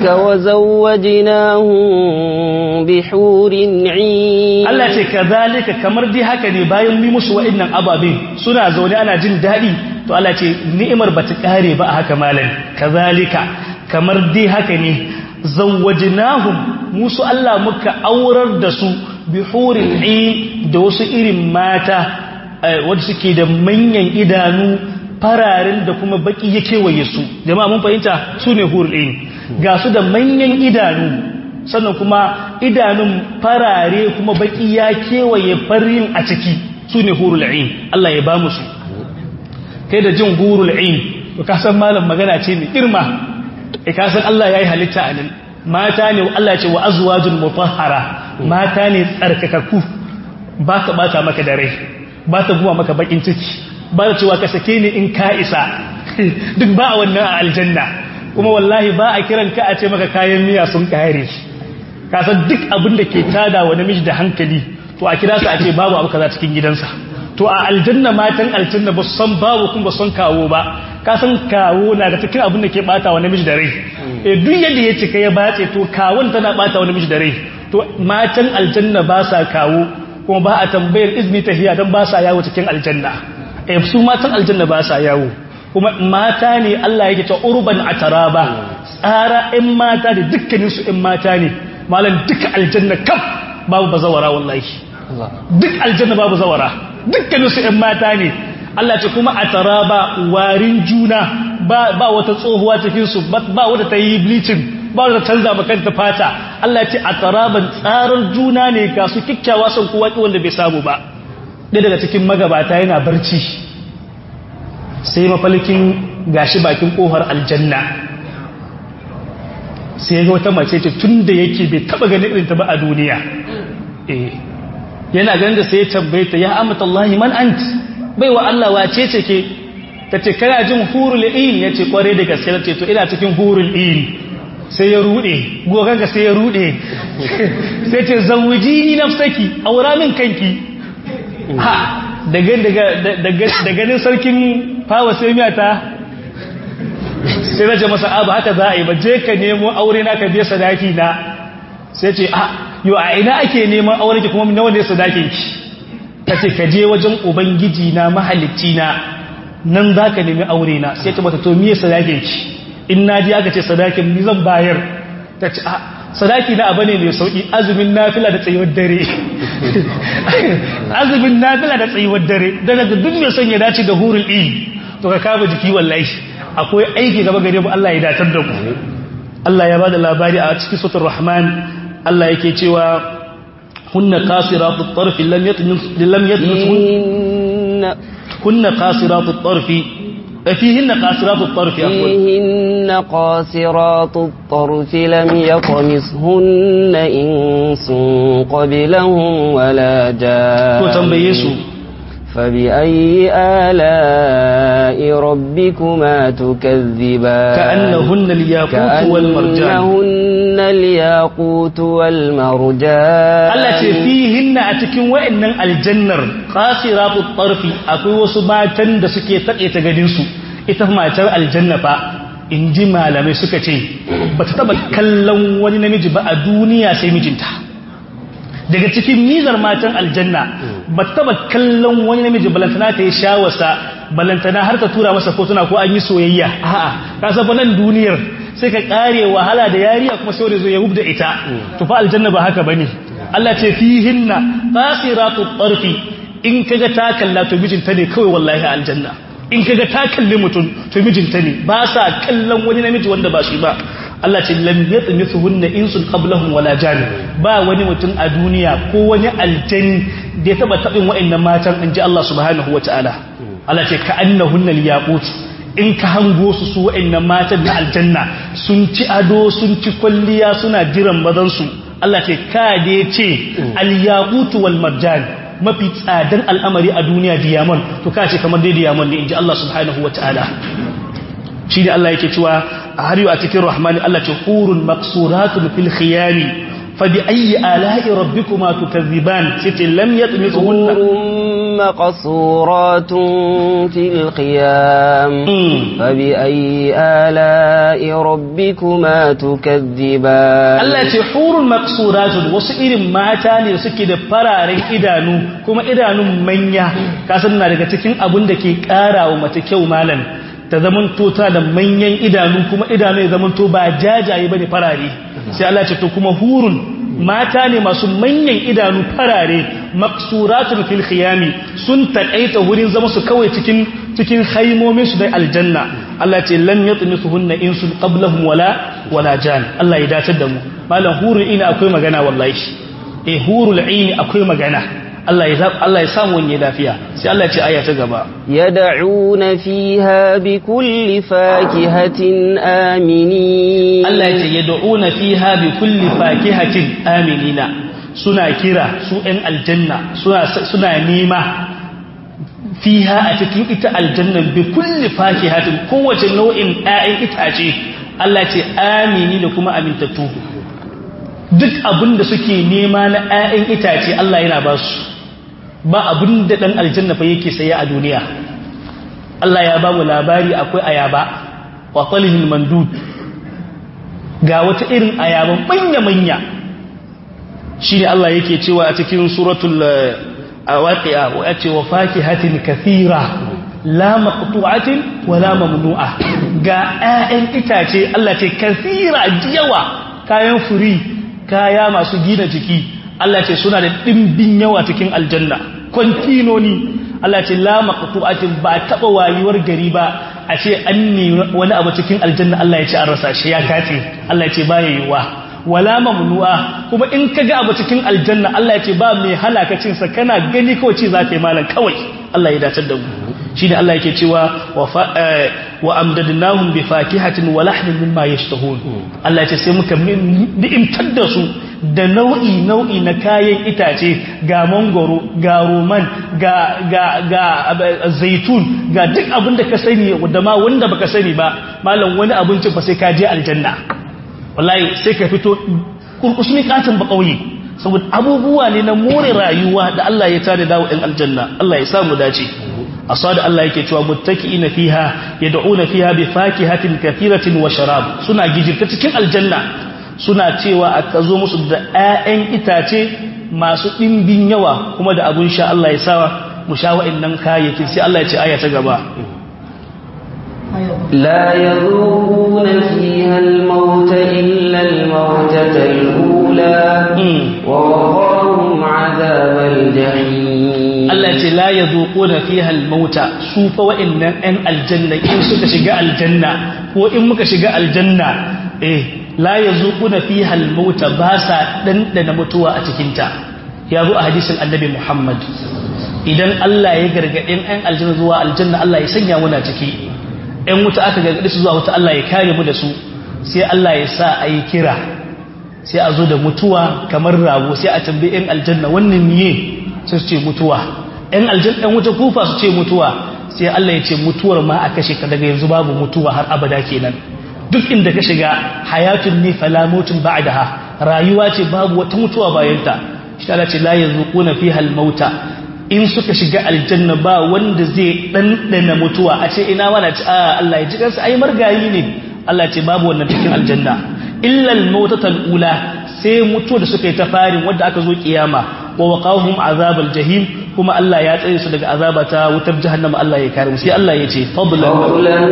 Speaker 2: وزوجناهم بحور عين
Speaker 1: Allah ce kazalika kamar dai haka ne bayan mi musu wa'innan ababen suna zaune ana jin daɗi to Allah ce ni'imar ba ta ƙare ba a haka malam kazalika kamar dai haka ne zawwajnahum musu Allah muka aurar da su bi hurin ain da wasu irin mata wanda suke da manyan idanu fararen da kuma baki ya kewaye su jama'a mun fahimta su ne hurul ain ga su da manyan idanu sannan kuma idanun farare kuma baki ya kewaye farin a ciki su ne hurul ain Allah ya ba mu su kai da jin hurul ain to ka san malam magana ce mai girma e ka san Allah yayi halitta a nan mata ne Allah ya ce wa azwajul mutahhara mata ne tsarkakakku ba ta bata maka da rai ba ta buwa maka bakin ciki ba ta cewa ka sake ni in ka isa duk ba a wannan a aljanna kuma wallahi ba a kiran ka a ce maka kayan miya sun kare ka san duk abin da ke tada wa namiji da hankali to a kira su a ce babu abu kaza cikin gidansa to a aljanna matan aljanna ba su san babu kuma ba su san kawo ba ka san kawo na da cikin abin da ke bata wa namiji da rai e duk yadda ya cika ya bace to kawon tana bata wa namiji da rai to matan aljanna ba sa kawo kuma ba a tambayar izini tahiya don ba sa yawo cikin aljanna e su matan aljanna ba sa yawo kuma mata ne Allah yake ta urban ataraba tsara ɗin mata da dukkanin su ɗin mata ne malam duka aljanna kaf babu bazawara wallahi duk aljanna babu zawara dukkanin su ɗin mata ne Allah ce kuma ataraba warin juna ba ba wata tsohuwa cikin su ba wata ta yi bleaching ba wata canza makanta fata Allah ce ataraban tsarar juna ne ga su kikkiawa son kowa wanda bai samu ba ɗaya daga cikin magabata yana barci sai mafalkin gashi bakin kofar aljanna sai ga wata mace ce tun da yake bai taba ganin irin ta ba a duniya eh yana ganin da sai ya tambaye ta ya amata Allah man ant bai wa Allah wace ce ke tace kana jin hurul in yace kware da gaske ce to ina cikin hurul in sai ya rude gogan ga sai ya rude sai ce zawjini nafsaki aura min kanki ha da ganin sarkin fawa sai miya ta sai zace masa abu haka za a yi ba je ka nemo aure na ka biya sadaki na sai ce a yau a ina ake neman aure ki kuma nawa ne sadakin ki ta ce ka je wajen ubangiji na mahalicci na nan za ka nemi aure na sai ta mata to miye sadakin ki in na ji aka ce sadakin ni zan bayar ta ce a sadaki na abu ne mai sauki azumin nafila da tsayuwar dare azumin nafila da tsayuwar dare da daga duk mai son ya dace da hurul ilmi to ka kama jiki wallahi akwai aiki gaba gare mu Allah ya datar da ku Allah ya bada labari a cikin suratul rahman Allah yake cewa hunna qasiratut tarfi lam yatmis lam yatmis hunna qasiratut tarfi فيهن قاصرات الطرف
Speaker 2: فيهن قاصرات الطرف لم يطمسهن إنس قبلهم ولا جان
Speaker 1: تنبيسوا
Speaker 2: فبأي آلاء ربكما تكذبان
Speaker 1: كأنهن الياقوت والمرجان
Speaker 2: كأنهن الياقوت والمرجان
Speaker 1: التي فيهن أتكن وإن الجنر قاصرات الطرف أقوى وسباتن da suke taƙaita gadinsu ita matar aljanna fa in ji malamai suka ce ba ta taɓa kallon wani namiji ba a duniya sai mijinta daga cikin nizar matan aljanna ba ta taba kallon wani namiji balantana ta yi shawarsa balantana har ta tura masa fotuna ko an yi soyayya a'a ka san nan duniyar sai ka kare wahala da yariya kuma sai zo ya hubda ita to fa aljanna ba haka bane Allah ce fihinna qasiratu tarfi in kaga ta kalla to mijinta ne kawai wallahi aljanna in kaga ta kalli mutum to mijinta ne ba sa kallon wani namiji wanda ba shi ba Allah ce lam yatmithunna insun qablahum wala jan ba wani mutum a duniya ko wani aljani da ya taba tabin wa'annan matan inji Allah subhanahu wataala Allah ce ka annahunna al-yaqut in ka hango su su wa'annan matan na aljanna sun ci ado sun ci kwalliya suna jiran mazan su Allah ce ka da ce al-yaqut wal marjan mafi tsadar al'amari a duniya diamond to ka ce kamar dai diamond ne inji Allah subhanahu wataala shi ne Allah yake cewa a har yi a cikin rahmani Allah ce hurun maksuratun fil khiyami fa bi ayyi ala'i rabbikuma tukazziban sai ce lam yatmisuhunna
Speaker 2: مقصورات في الخيام فبأي آلاء ربكما تكذبان
Speaker 1: Allah ce hurun maksuratun wasu irin mata ne suke da fararen idanu kuma idanun manya kasan na daga cikin abun da ke ƙara wa mace kyau malam ta zamanto ta da manyan idanu kuma idanu ya zamanto ba jajaye bane farare sai Allah ce to kuma hurun mata ne masu manyan idanu farare maksuratun fil khiyami sun takaita wurin zama su kawai cikin cikin haimomin su da aljanna Allah ce lam yatmisuhunna insun qablahum wala wala jan Allah ya dace da mu malam hurul ina akwai magana wallahi eh hurul ini akwai magana Allah ya Allah ya samu wani lafiya sai Allah ya ce aya ta gaba
Speaker 2: yad'una fiha bikulli fakihatin aminin
Speaker 1: Allah ya ce yad'una fiha bikulli fakihatin aminina suna kira su ɗan aljanna suna suna nema fiha a cikin ita aljanna bikulli fakihatin kowace nau'in ƴaƴan itace Allah ya ce amini da kuma amintattu duk abin da suke nema na ƴaƴan itace Allah yana ba su ba abin da ɗan aljanna fa yake saya a duniya Allah ya ba mu labari akwai ayaba wa talihil mandud ga wata irin ayaban manya-manya shi ne Allah yake cewa a cikin suratul waqi'a wa yace wa fakihatin kathira la maqtu'atin wa la mamnu'a ga 'ya'yan itace Allah ce kathira yawa kayan furi kaya masu gina jiki Allah ce suna da ɗimbin yawa cikin aljanna kwantinoni Allah ce la maqtu'atin ba taba wayuwar gari ba a ce an ne wani abu cikin aljanna Allah ya ce an rasa shi ya kace Allah ya ce ba yiwa wala mamnu'a kuma in kaga abu cikin aljanna Allah ya ce ba mai halaka cin sa kana gani kawai ce zaka yi malan kawai Allah ya dace da mu shine Allah yake cewa wa amdadnahum bi fakihatin wa lahmin mimma yashtahun Allah ya ce sai muka ni'imtar da su da nau'i nau'i na kayan itace ga mangoro ga roman ga ga ga zaitun ga duk abin da ka sani da ma wanda baka sani ba malam wani abincin fa sai ka je aljanna wallahi sai ka fito kurkusmi katin ba kauye saboda abubuwa ne na more rayuwa da Allah ya tada dawo ɗin aljanna Allah ya samu dace asada Allah yake cewa muttaki'ina fiha yad'una fiha bi fakihatin kathiratin wa sharab suna gijirta cikin aljanna suna cewa aka zo musu da 'ya'yan itace masu ɗimbin yawa kuma da abun sha Allah ya sawa mu sha wa'annan kayayyakin sai Allah ya ce aya ta gaba
Speaker 2: لا يذوقون فيها الموت إلا الموتة الأولى ووقاهم عذاب الجحيم
Speaker 1: Allah ce la yazuquna fiha al-mauta su fa wa'annan ɗan aljanna in suka shiga aljanna ko in muka shiga aljanna eh la yazuquna fiha al-mauta ba sa dandana mutuwa a cikin ta ya zo a hadisin annabi Muhammad idan Allah ya gargadin ɗan aljanna zuwa aljanna Allah ya sanya muna ciki ɗan wuta aka gargade su zuwa wuta Allah ya kare mu da su sai Allah ya sa a yi kira sai a zo da mutuwa kamar rago sai a tambayi ɗan aljanna wannan miye sai su ce mutuwa ɗan aljanna ɗan wuta kufa su ce mutuwa sai Allah ya ce mutuwar ma a kashe ka daga yanzu babu mutuwa har abada kenan duk inda ka shiga hayatun ne fala mutun ba'daha rayuwa ce babu wata mutuwa bayan ta shi Allah ce la yazquna fiha al-mauta in suka shiga aljanna ba wanda zai dandana mutuwa a ce ina wani ce a Allah ya ji kansa ai margayi ne Allah ce babu wannan cikin aljanna illa al-mautatal ula sai mutuwa da suka yi ta farin wanda aka zo kiyama wa waqahum azabal jahim kuma Allah ya tsare su daga azaba ta wutar jahannama Allah ya kare mu sai Allah ya ce fadlan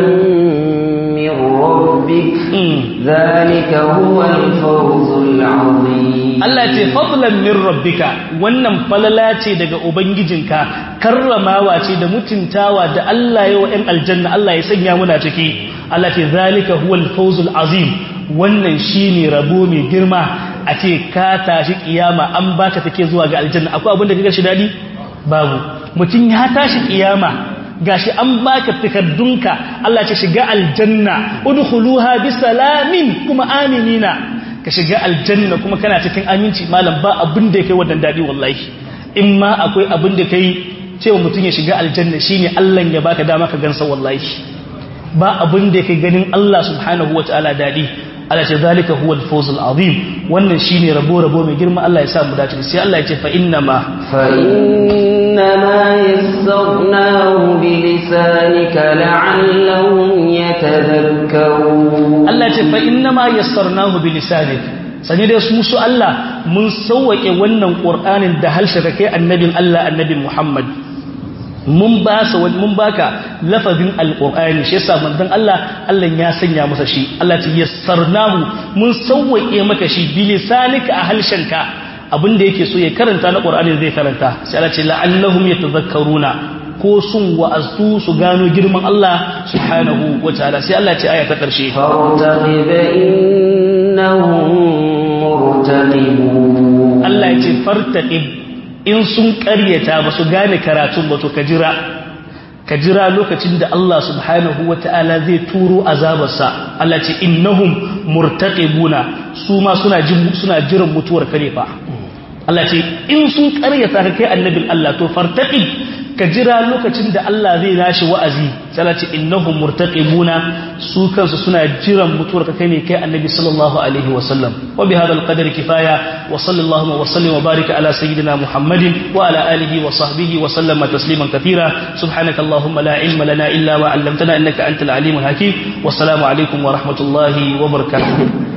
Speaker 2: min rabbik zalika huwa al-fawzul azim
Speaker 1: Allah ce fadlan min rabbika wannan falala ce daga ubangijinka karramawa ce da mutuntawa da Allah ya wa ɗan aljanna Allah ya sanya muna ciki Allah ce zalika huwa al-fawzul azim wannan shine rabo mai girma a ce ka tashi kiyama an baka take zuwa ga aljanna akwai abin da kaga shi dadi babu mutum ya tashi kiyama gashi an baka takardunka Allah ce shiga aljanna udkhuluha bisalamin kuma aminina ka shiga aljanna kuma kana cikin aminci malam ba abin da kai wannan dadi wallahi in ma akwai abin da kai cewa mutum ya shiga aljanna shine Allah ya baka dama ka gansa wallahi ba abin da kai ganin Allah subhanahu wataala dadi Allah ce zalika huwa al-fawz al-azim wannan shine rabo rabo mai girma Allah ya sa mu dace sai Allah ya ce fa inna ma
Speaker 2: fa inna ma yassarnahu bi lisanika la'allahum yatadhakkarun
Speaker 1: Allah ya ce fa inna ma yassarnahu bi lisanika sani dai su su Allah mun sauwake wannan Qur'anin da halshe kai annabin Allah annabi Muhammad mun ba sa mun baka lafazin alqur'ani shi yasa manzon Allah Allah ya sanya masa shi Allah ta yassarnahu mun sauwake maka shi bilisanika a halshenka abinda yake so ya karanta na qur'ani zai karanta sai Allah ce la'allahum yatadhakkaruna ko sun wa'azu su gano girman Allah subhanahu wataala sai Allah ce aya ta karshe
Speaker 2: fartaqib innahum murtaqibun
Speaker 1: Allah ya ce fartaqib in sun karyata ba su gane karatun ba to ka jira ka jira lokacin da Allah subhanahu wa ta'ala zai turo azabarsa Allah ce innahum murtaqibuna su ma suna jin suna jiran mutuwar kare fa Allah ce in sun karyata ka kai annabin Allah to fartaqib ka jira lokacin da Allah zai nashi wa'azi sai Allah ce innahum murtaqibuna su kansu suna jiran mutuwar ka kai ne kai annabi sallallahu alaihi wa sallam wa bi hadha alqadri kifaya wa sallallahu wa sallim wa barika ala sayyidina muhammadin wa ala alihi wa sahbihi wa sallama tasliman katira subhanaka allahumma la ilma lana illa ma 'allamtana innaka antal alimul hakim wassalamu alaikum wa rahmatullahi wa barakatuh